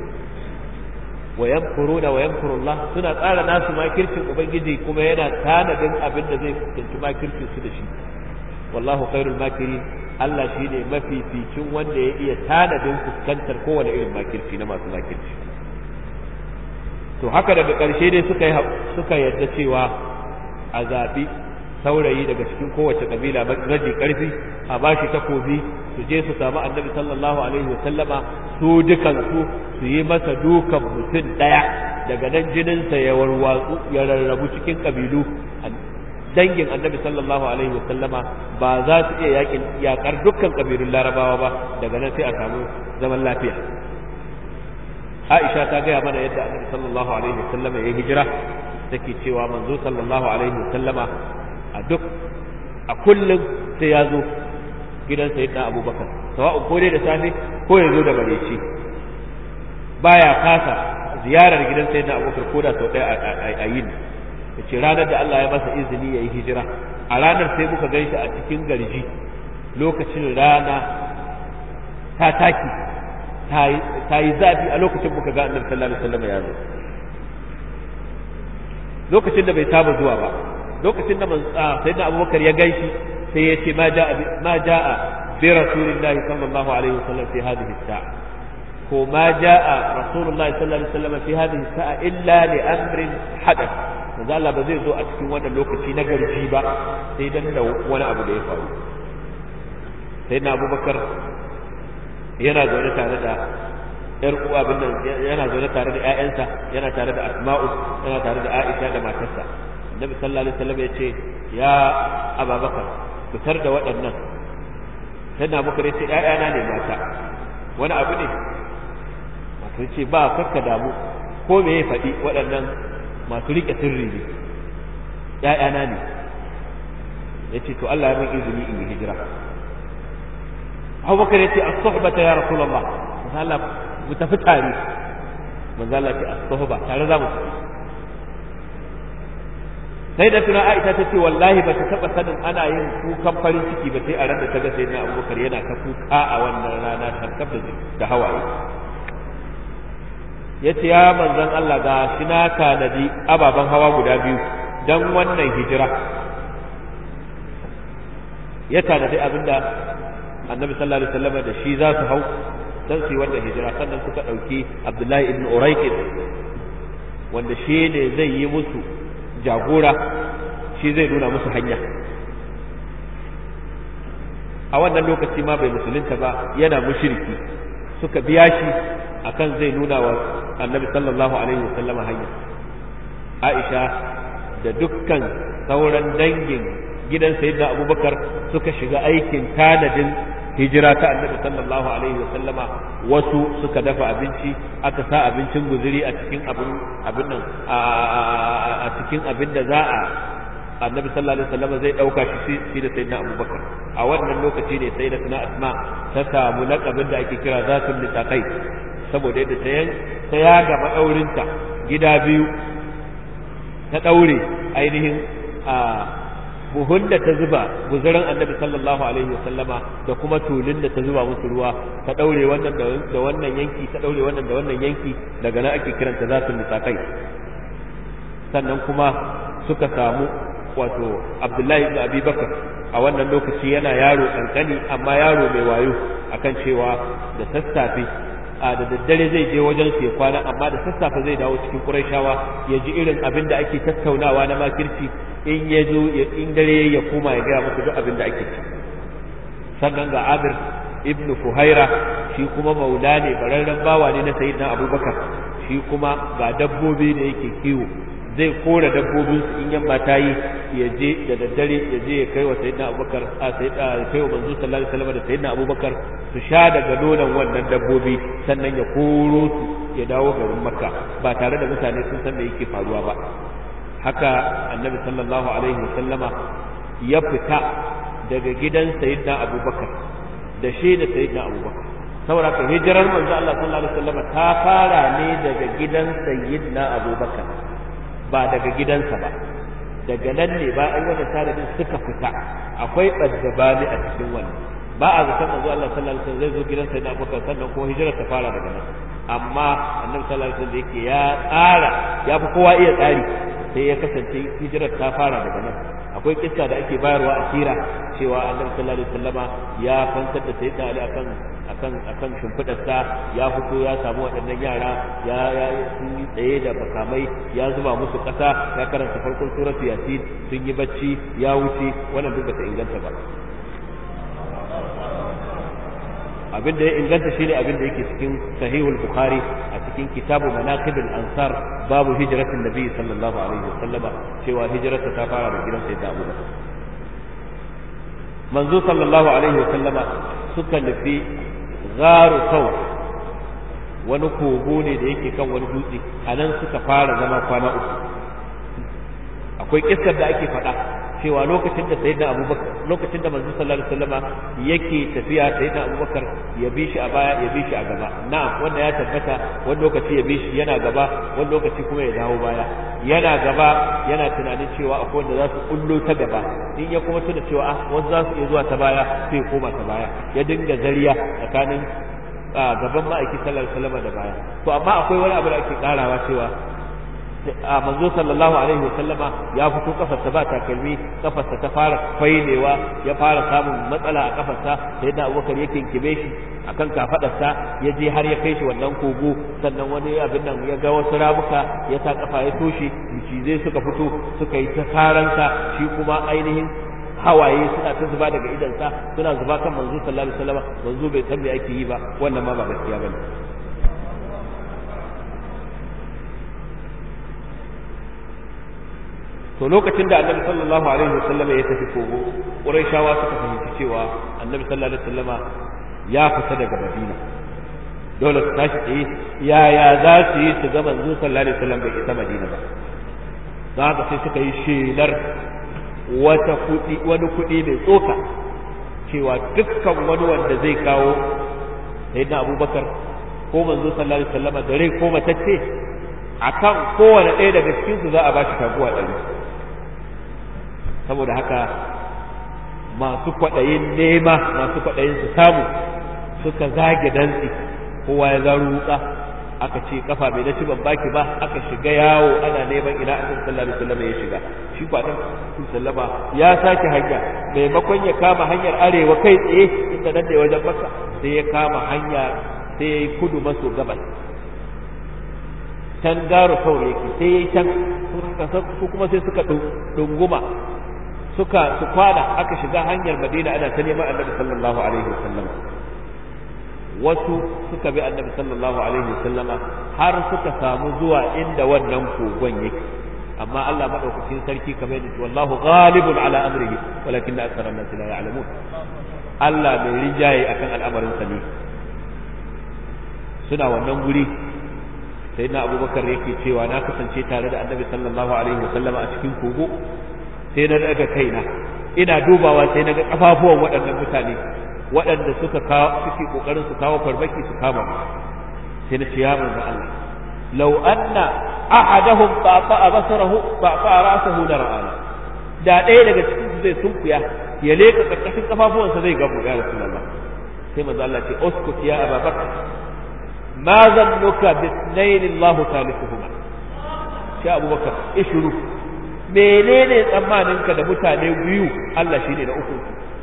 wa yamkuruna wa yamkuru Allah suna tsara nasu makircin ubangiji kuma yana tanadin abin da zai fuskanci makircin su da shi wallahu khairul makirin Allah shi ne mafificin wanda ya iya tanadin fuskantar kowane irin makirci na masu makirci to haka daga ƙarshe dai suka suka yadda cewa a zaɓi saurayi daga cikin kowace ƙabila maji ƙarfi a bashi takobi su je su samu annabi sallallahu alaihi wa sallama su dukan su su yi masa dukan mutum ɗaya daga nan jininsa ya warwatsu ya rarrabu cikin ƙabilu dangin annabi sallallahu alaihi wasallama ba za su iya yakin yakar dukkan kabilun larabawa ba daga nan sai a samu zaman lafiya Aisha ta gaya mana yadda annabi sallallahu alaihi wasallama ya hijira take cewa manzo sallallahu alaihi wasallama a duk a kullum sai ya zo gidan sayyidina Abubakar sawa'u ko dai da safe ko ya zo da bareci baya kasa ziyarar gidan sayyidina Abubakar ko da sau ɗaya a yini ce ranar da Allah ya masa izini ya yi hijira a ranar sai muka gan shi a cikin garji lokacin rana ta taki ta yi zafi a lokacin muka ga annabi sallallahu alaihi wasallam ya zo lokacin da bai saba zuwa ba lokacin da sayyidina abubakar ya gan shi sai ya ce ma ja'a ma ja'a bi rasulillahi sallallahu alaihi wasallam fi hadhihi sa'a ko ma ja'a rasulullahi sallallahu alaihi wasallam fi hadhihi sa'a illa li amrin hadath manzo Allah ba zai zo a cikin wannan lokaci na garji ba sai dan da wani abu da ya faru sai na Abubakar yana zaune tare da yar uwa bin nan yana zaune tare da ƴaƴansa yana tare da Asma'u yana tare da Aisha da matarsa Annabi sallallahu alaihi wasallam ya ce ya Abubakar fitar da waɗannan sai na Abubakar ya ce ƴaƴana ne mata wani abu ne wato ce ba kakka damu ko me ya faɗi waɗannan masu riƙe sirri ne ‘ya'yana ne ya ce to Allah ya min izini in yi hijira abubakar ya ce a sohbata ya rasulallah manzo Allah mu tafi tare manzo Allah ce a sohba tare za mu tafi sai da tuna Aisha ta ce wallahi ba ta taɓa sanin ana yin kukan farin ciki ba sai a ran da ta ga sai na abubakar yana ta kuka a wannan rana shankar da hawaye ya ce ya manzan Allah ga shi na tanadi ababen hawa guda biyu don wannan hijira ya tanadi abinda annabi sallallahu alaihi wasallam da shi za su hau don su yi wannan hijira sannan suka ɗauki abdullahi ibn uraiqin wanda shi ne zai yi musu jagora shi zai nuna musu hanya a wannan lokaci ma bai musulunta ba yana mushriki suka biya shi akan zai nuna wa annabi sallallahu alaihi wasallama hanya aisha da dukkan sauran dangin gidan sayyidina abubakar suka shiga aikin tanadin hijira ta annabi sallallahu alaihi wa sallama wasu suka dafa abinci aka sa abincin guzuri a cikin abin abin nan a cikin abin da za a annabi sallallahu alaihi wasallam zai dauka shi shi da sayyidina abubakar a wannan lokaci ne sayyidatuna asma ta samu laqabin da ake kira zatul litaqai saboda yadda ta yan ta ya gaba daurinta gida biyu ta daure ainihin a buhun da ta zuba guzurin annabi sallallahu alaihi wasallama da kuma tulun da ta zuba musu ruwa ta daure wannan da wannan yanki ta daure wannan da wannan yanki daga nan ake kiranta zatul litaqai sannan kuma suka samu wato abdullahi ibn abi bakar a wannan lokaci yana yaro kankani amma yaro mai wayo akan cewa da sassafe a da daddare zai je wajen su ya kwana amma da sassafe zai dawo cikin qurayshawa ya ji irin abin da ake tattaunawa na makirci in ya zo in dare ya koma ya gaya musu duk abin da ake ci sannan ga amir ibn fuhaira shi kuma maula ne bararren bawa ne na sayyidina abubakar shi kuma ga dabbobi da yake kiwo zai kora dabbobin su in yamma ta yi ya je da daddare ya je ya kai wa sayyidina abubakar a sayyidina kai wa manzo sallallahu alaihi wasallam da sayyidina abubakar su sha daga nonon wannan dabbobi sannan ya koro su ya dawo garin makka ba tare da mutane sun san me yake faruwa ba haka annabi sallallahu alaihi wasallama ya fita daga gidan sayyidina abubakar da shi da sayyidina abubakar saboda ka hijirar manzo Allah sallallahu alaihi wasallama ta fara ne daga gidan sayyidina abubakar ba daga gidansa ba daga nan ne ba ai wannan sanadin suka fita akwai baddabani a cikin wannan ba a zaton manzo Allah sallallahu alaihi wasallam zai zo gidan sayyidina Abubakar sannan kuma hijirar ta fara daga nan amma annabi sallallahu alaihi wasallam yake ya tsara ya fi kowa iya tsari sai ya kasance hijirar ta fara daga nan akwai kissa da ake bayarwa a sira cewa annabi sallallahu alaihi wasallama ya fantar da sayyidina Ali akan akan akan shimfidarsa ya fito ya samu waɗannan yara ya ya sun yi tsaye da bakamai ya zuba musu ƙasa ya karanta farkon suratu yasin sun yi bacci ya wuce wannan duk bata inganta ba abin da ya inganta shine abin da yake cikin sahihul bukhari a cikin kitabu manaqib ansar babu hijratin nabi sallallahu alaihi wasallama cewa hijrarsa ta fara da gidan sayyidina abubakar manzo sallallahu alaihi wasallama suka nufi gharu sau wani kogo ne da yake kan wani dutse a nan suka fara zama kwana uku akwai kissar da ake faɗa cewa lokacin da sayyidina abubakar lokacin da manzo sallallahu alaihi wasallama yake tafiya sayyidina abubakar ya bi shi a baya ya bi shi a gaba na'am wanda ya tabbata wani lokaci ya bi shi yana gaba wani lokaci kuma ya dawo baya yana gaba yana tunanin cewa akwai wanda za su kullo ta gaba in ya kuma tuna cewa ah wasu za su iya zuwa ta baya sai ya koma ta baya ya dinga zariya tsakanin gaban ma'aiki sallallahu alaihi wasallama da baya to amma akwai wani abu da ake karawa cewa a manzo sallallahu alaihi wasallama ya fito kafarsa ba takalmi kafarsa ta fara fainewa ya fara samun matsala a kafarsa sai da abubakar ya kinkime shi akan kafadarsa ya je har ya kai shi wannan kogo sannan wani abin nan ya ga wasu ramuka ya sa kafa ya toshe zai suka fito suka yi ta saransa shi kuma ainihin hawaye suna ta zuba daga idansa suna zuba kan manzo sallallahu alaihi wasallama manzo bai san me ake yi ba wannan ma ba gaskiya bane to lokacin da annabi sallallahu alaihi wasallam ya tafi kogo quraishawa suka fahimci cewa annabi sallallahu alaihi wasallama ya fita daga madina dole su tashi tsaye yaya za su yi su ga manzo sallallahu alaihi wasallam bai isa madina ba za haka sai suka yi shelar wata kuɗi wani kuɗi mai tsoka cewa dukkan wani wanda zai kawo sayyidina abubakar ko manzo sallallahu alaihi wasallama da rai ko matacce akan kowane ɗaya daga cikin su za a bashi taguwa ɗari saboda haka masu kwaɗayin nema masu kwaɗayin su samu suka zage dantsi kowa ya zaro wuka aka ce kafa bai dace ban baki ba aka shiga yawo ana neman ina annabi sallallahu alaihi wasallam ya shiga shi kwa dan sallama ya sake hanya maimakon ya kama hanyar arewa kai tsaye inda nan da wajen maka sai ya kama hanya sai ya yi kudu maso gabas can garo saurayi yake sai ya yi can su kuma sai suka dunguma suka su kwana aka shiga hanyar madina ana ta neman annabi sallallahu alaihi wasallam wasu suka bi annabi sallallahu alaihi wasallam har suka samu zuwa inda wannan kogon yake amma Allah madaukakin sarki kamar yadda wallahu ghalibun ala amrihi walakin akthara an-nas la ya'lamun Allah mai rinjaye akan al'amarinsa ne suna wannan guri sai na abubakar yake cewa na kasance tare da annabi sallallahu alaihi wasallama a cikin kogo sai na daga kaina ina dubawa sai na ga kafafuwan waɗannan mutane waɗanda suka kawo suke kokarin su kawo farmaki su kama sai na ce ya manzo Allah law anna ahadahum ta'a basarahu ta'a ra'sahu la ra'ana da ɗaya daga cikin su zai sunkuya ya leka karkashin kafafuwansa zai gabu ya rasulullah sai manzo Allah ce uskut ya ababakar ma zannuka bi ithnain Allah thalithuhuma sai abubakar ishuru menene tsammaninka da mutane biyu Allah shine na uku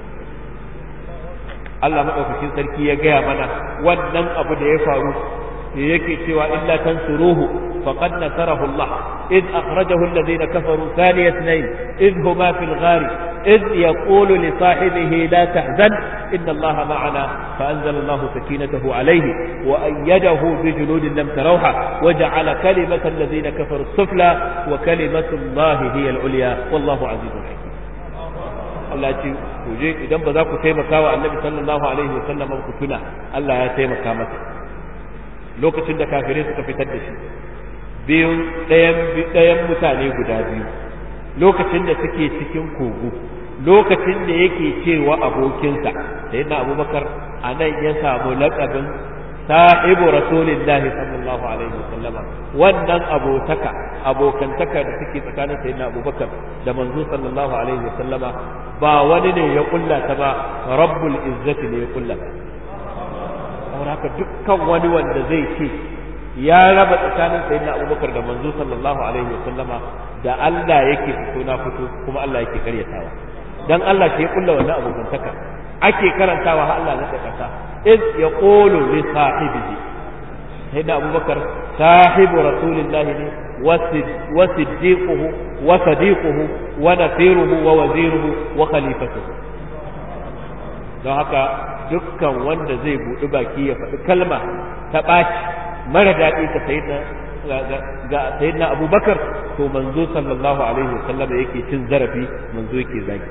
Allah madaukakin sarki ya gaya mana wannan abu da ya faru da yake cewa illa tansuruhu faqad nasarahu Allah id akhrajahu alladhina kafaru thaniya ithnain id huma fil ghari id yaqulu li sahibihi la tahzan inna Allah ma'ana فأنزل الله سكينته عليه وأيده بجنود لم تروها وجعل كلمة الذين كفروا السفلى وكلمة الله هي العليا والله عزيز حكيم Allah ce ku je idan ba za ku taimaka wa annabi sallallahu alaihi wa sallam ku tuna Allah ya taimaka masa lokacin da kafirai suka fitar da shi biyun ɗayan ɗayan mutane guda biyu lokacin da suke cikin kogo lokacin da yake cewa abokinsa sayyidina abubakar a nan ya samu laƙabin sahibu rasulillahi sallallahu alaihi wa sallama wannan abotaka abokantaka da suke tsakanin sayyidina abubakar da manzo sallallahu alaihi wa sallama ba wani ne ya kulla ta ba rabbul izzati ne ya kulla ta saboda haka dukkan wani wanda zai ce ya raba tsakanin sayyidina abubakar da manzo sallallahu alaihi wa sallama da Allah yake fito na fito kuma Allah yake karyatawa dan Allah ke kulla wannan abokantaka ake karantawa har Allah na da kasa iz yaqulu li sahibihi sayyidina abubakar sahibu rasulillah ne wa siddiquhu wa sadiquhu wa nasiruhu wa waziruhu wa khalifatuhu don haka dukkan wanda zai buɗi baki ya faɗi kalma ta ɓaci mara daɗi ga sayyidina ga sayyidina abubakar to manzo sallallahu alaihi wasallam yake cin zarafi manzo yake zagi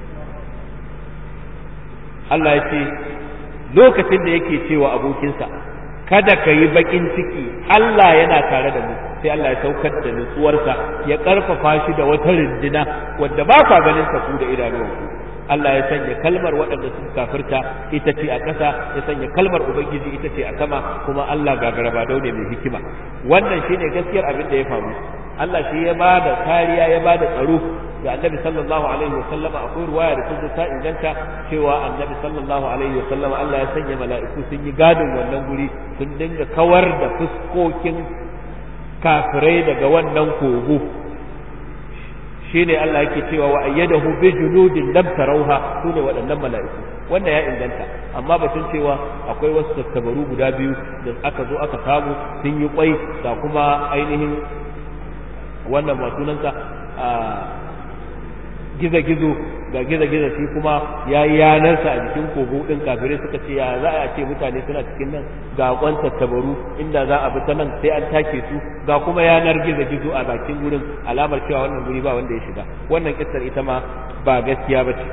Allah ya ce lokacin da yake cewa abokinsa kada ka yi bakin ciki Allah yana tare da mu sai Allah ya saukar da nutsuwarsa ya karfafa shi da wata rindina wadda ba ka ganin sa ku da idanuwanku Allah ya sanya kalmar waɗanda sun kafirta ita ce a ƙasa ya sanya kalmar ubangiji ita ce a sama kuma Allah gagaraba daune mai hikima wannan shine gaskiyar abin da ya faru Allah shi ya ba da kariya ya ba da tsaro ga annabi sallallahu alaihi wasallama akwai ruwaya da ta ta inganta cewa annabi sallallahu alaihi wasallama Allah ya sanya mala'iku sun yi gadin wannan guri sun dinga kawar da fuskokin kafirai daga wannan kogo shine Allah yake cewa wa ayyadahu bi junudin lam tarawha sune waɗannan mala'iku wanda ya inganta amma batun cewa akwai wasu tattabaru guda biyu da aka zo aka samu sun yi kwai da kuma ainihin wannan ba sunansa a gizo-gizo ga gizo-gizo shi kuma ya yi yanarsa a jikin kogo ɗin kafirai suka ce ya za a ce mutane suna cikin nan ga kwan tattabaru inda za a bi ta nan sai an take su ga kuma yanar gizo-gizo a bakin gurin alamar cewa wannan guri ba wanda ya shiga wannan kissar ita ma ba gaskiya ba ce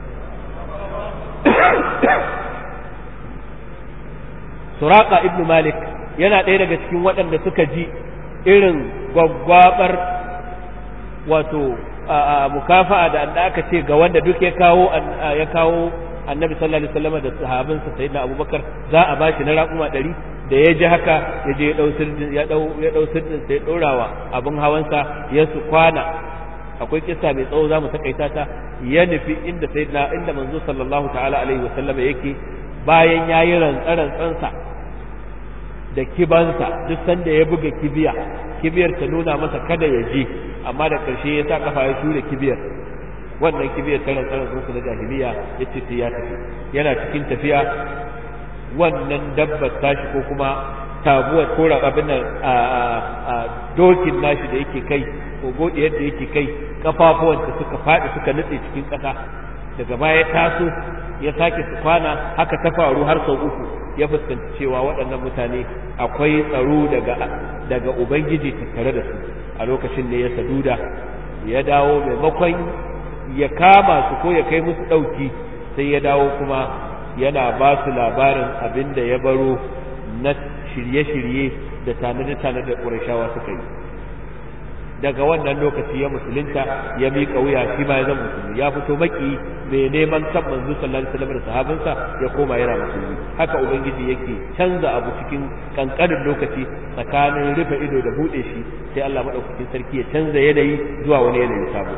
suraka ibn malik yana ɗaya daga cikin waɗanda suka ji irin gwaggwabar wato mukafa'a da da aka ce ga wanda duk ya kawo ya kawo annabi sallallahu alaihi wasallam da sahabinsa sayyidina abubakar za a bashi na raƙuma ɗari da ya ji haka ya je ya dau sirdin ya dau ya dau sirdin sai ɗorawa abin hawansa ya su kwana akwai kissa mai tsawo za mu takaita ta ya nufi inda sayyidina inda manzo sallallahu ta'ala alaihi wasallam yake bayan yayi rantsarantsansa da kibansa duk sanda ya buga kibiya kibiyar ta nuna masa kada ya je amma da ƙarshe ya sa kafa ya tura kibiyar wannan kibiyar ta rantsarar su na jahiliya ya ce sai ya tafi yana cikin tafiya wannan dabbar tashi ko kuma tabuwar ko abin nan a dokin nashi da yake kai ko godiyar da yake kai kafafuwanta suka faɗi suka nutse cikin ƙasa daga baya taso ya sake su kwana haka ta faru har sau uku ya fuskanci cewa waɗannan mutane akwai tsaro daga daga ubangiji tattare da su a lokacin da ya saduda ya dawo maimakon ya kama su ko ya kai musu ɗauki sai ya dawo kuma yana ba su labarin abin da ya baro na shirye-shirye da tanade-tanade da ƙurashawa suka yi daga wannan lokaci ya musulunta ya miƙa wuya shi ma ya zama musulmi ya fito maki mai neman kan manzo sallallahu alaihi wasallam da sahabinsa ya koma yana musulmi haka ubangiji yake canza abu cikin kankanin lokaci tsakanin rufe ido da bude shi sai Allah madaukakin sarki ya canza yanayi zuwa wani yanayi sabo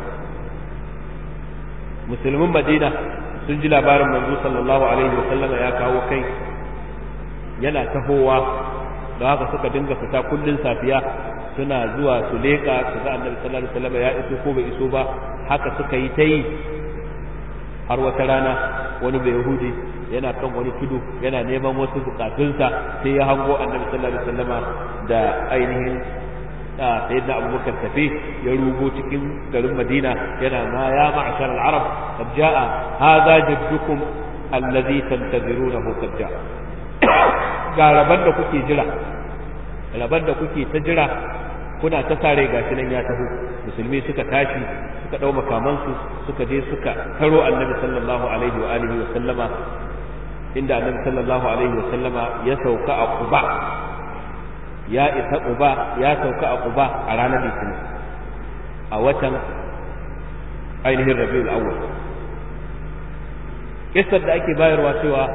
musulmin Madina sun ji labarin manzo sallallahu alaihi wasallam ya kawo kai yana tahowa da haka suka dinga fita kullun safiya suna zuwa su leƙa su ga annabi sallallahu alaihi wasallam ya iso ko bai iso ba haka suka yi ta yi har wata rana wani bai yahudi yana kan wani tudu yana neman wasu bukatunsa sai ya hango annabi sallallahu alaihi wasallam da ainihin sayyidina abubakar tafi ya rugo cikin garin madina yana ma ya ma'ashar al-arab qad jaa hadha jaddukum alladhi tantazirunahu qad jaa ga raban da kuke jira raban da kuke ta jira kuna ta sare gashi nan ya taho musulmi suka tashi suka dau makamansu suka je suka taro annabi sallallahu alaihi wa alihi wa sallama inda annabi sallallahu alaihi wa sallama ya sauka a Quba ya isa Quba ya sauka a Quba a ranar Litinin a watan ainihin Rabiul Awwal kissar da ake bayarwa cewa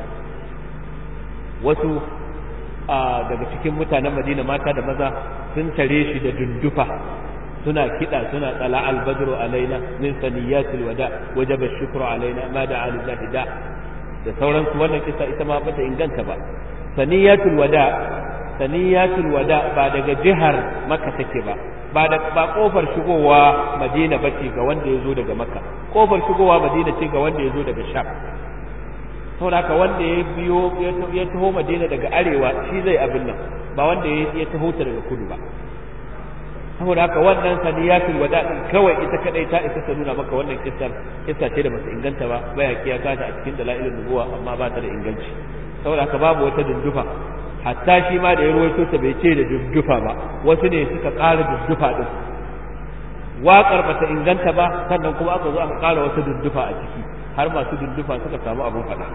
wasu daga cikin mutanen Madina mata da maza sun tare shi da dundufa suna kiɗa suna tsala albadru alaina min saniyatil wada wajaba shukru alaina ma da alillahi da da sauransu wannan kisa ita ma bata inganta ba saniyatul wada saniyatul wada ba daga jihar makka take ba ba da ba kofar shigowa madina bace ga wanda ya zo daga makka kofar shigowa madina ce ga wanda ya zo daga sham saboda haka wanda ya biyo ya taho madina daga arewa shi zai abin nan ba wanda ya taho ta daga kudu ba saboda haka wannan saniyatul wada din kawai ita kadai ta isa ta nuna maka wannan kissar kissa ce da basu inganta ba baya kiya kata a cikin dalailin nubuwa amma ba ta da inganci saboda haka babu wata dundufa hatta shi ma da ya ruwaito ta bai ce da dundufa ba wasu ne suka ƙara dundufa din waƙar bata inganta ba sannan kuma aka zo aka ƙara wata dundufa a ciki har masu dundufa suka samu abun faɗa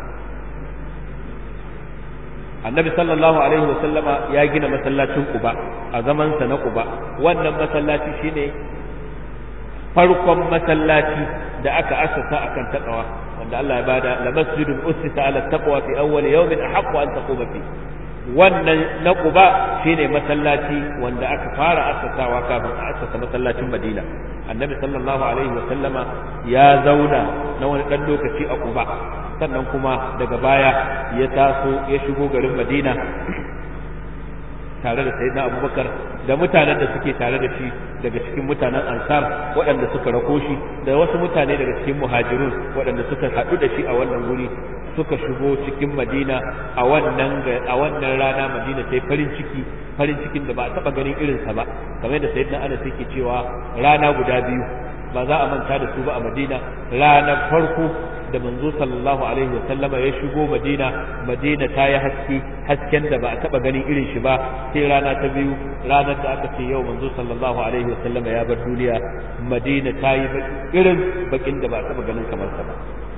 annabi sallallahu alaihi wa sallama ya gina masallacin Quba a zamansa na Quba wannan masallaci shine farkon masallaci da aka asasa akan taqwa wanda Allah ya bada la masjidun ussisa ala taqwa fi awwal yawmin ahaqqu an taquma fi wannan na Quba shine masallaci wanda aka fara asasawa kafin a asasa masallacin Madina annabi sallallahu alaihi wa sallama ya zauna na wani dan lokaci a Quba sannan kuma daga baya ya taso ya shigo garin Madina tare da sayyidina Abubakar da mutanen da suke tare da shi daga cikin mutanen Ansar waɗanda suka rako shi da wasu mutane daga cikin muhajirun waɗanda suka haɗu da shi a wannan guri suka shigo cikin Madina a wannan a wannan rana Madina sai farin ciki farin cikin da ba a taɓa ganin irinsa ba kamar da sayyidina Anas yake cewa rana guda biyu ba za a manta da su ba a Madina ranar farko da manzo sallallahu alaihi wasallama ya shigo Madina Madina ta yi haske hasken da ba a taba ganin irin shi ba sai rana ta biyu ranar da aka ce yau manzo sallallahu alaihi wasallama ya bar duniya Madina ta yi irin bakin da ba a taba ganin kamar sa ba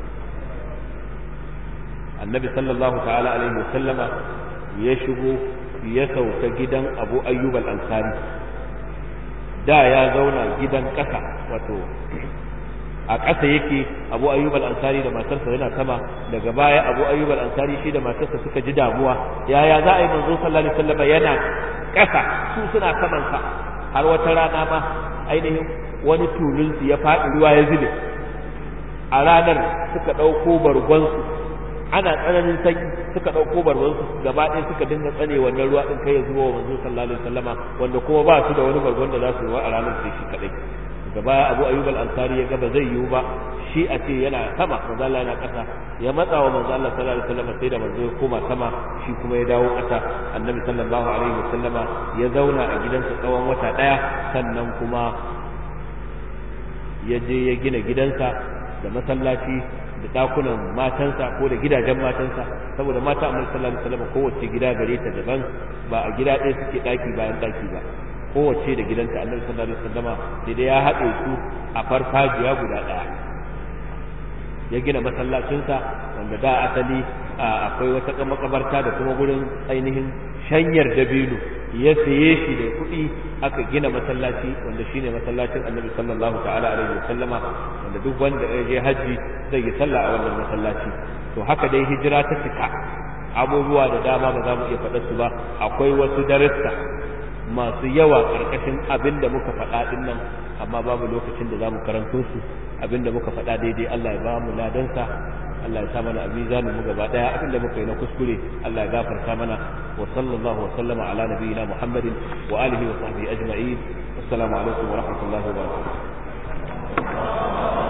Annabi sallallahu ta'ala alaihi wasallama ya shigo ya sauka gidan Abu Ayyub al-Ansari da ya zauna gidan ƙasa wato a ƙasa yake abu ayyub al-ansari da matarsa yana sama daga baya abu ayyub al-ansari shi da matarsa suka ji damuwa yaya za a yi manzo sallallahu alaihi wasallam yana ƙasa su suna saman sa har wata rana ma ainihin wani tulun su ya faɗi ruwa ya zube a ranar suka ɗauko bargonsu ana tsananin sanyi suka ɗauko bargonsu gaba ɗaya suka dinga tsane wannan ruwa ɗin kai ya zuwa wa manzo sallallahu alaihi wasallama wanda kuma ba su da wani bargon da za su ruwa a ranar sai shi kaɗai gaba abu ayyub al-ansari ya gaba zai yiwu ba shi a ce yana sama manzo Allah yana ƙasa ya matsa wa manzo Allah sallallahu alaihi wasallam sai da manzo ya koma sama shi kuma ya dawo ƙasa annabi sallallahu alaihi wasallama ya zauna a gidansa tsawon wata ɗaya sannan kuma ya je ya gina gidansa da masallaci da dakunan matansa ko da gidajen matansa saboda mata annabi sallallahu alaihi wasallam kowace gida gare ta daban ba a gida ɗaya suke ɗaki bayan ɗaki ba kowace da gidanta annabi sallallahu alaihi wasallama sai dai ya haɗe su a farfajiya guda ɗaya ya gina masallacinsa wanda da asali akwai wata makabarta da kuma gurin ainihin shanyar dabino ya saye shi da kuɗi aka gina masallaci wanda shine masallacin annabi sallallahu ta'ala alaihi wasallama wanda duk wanda ya je haji zai yi sallah a wannan masallaci to haka dai hijira ta cika abubuwa da dama ba za mu iya faɗa su ba akwai wasu darussa masu yawa ƙarƙashin abin da muka faɗa ɗin nan amma babu lokacin da za mu karanto su abin da muka faɗa daidai Allah ya ba mu ladansa Allah ya sa mana a mizanin mu gaba ɗaya abin da muka yi na kuskure Allah ya gafarta mana wa sallallahu wa sallama ala nabiyyina Muhammadin wa alihi wa sahbihi ajma'in assalamu alaikum wa rahmatullahi wa barakatuh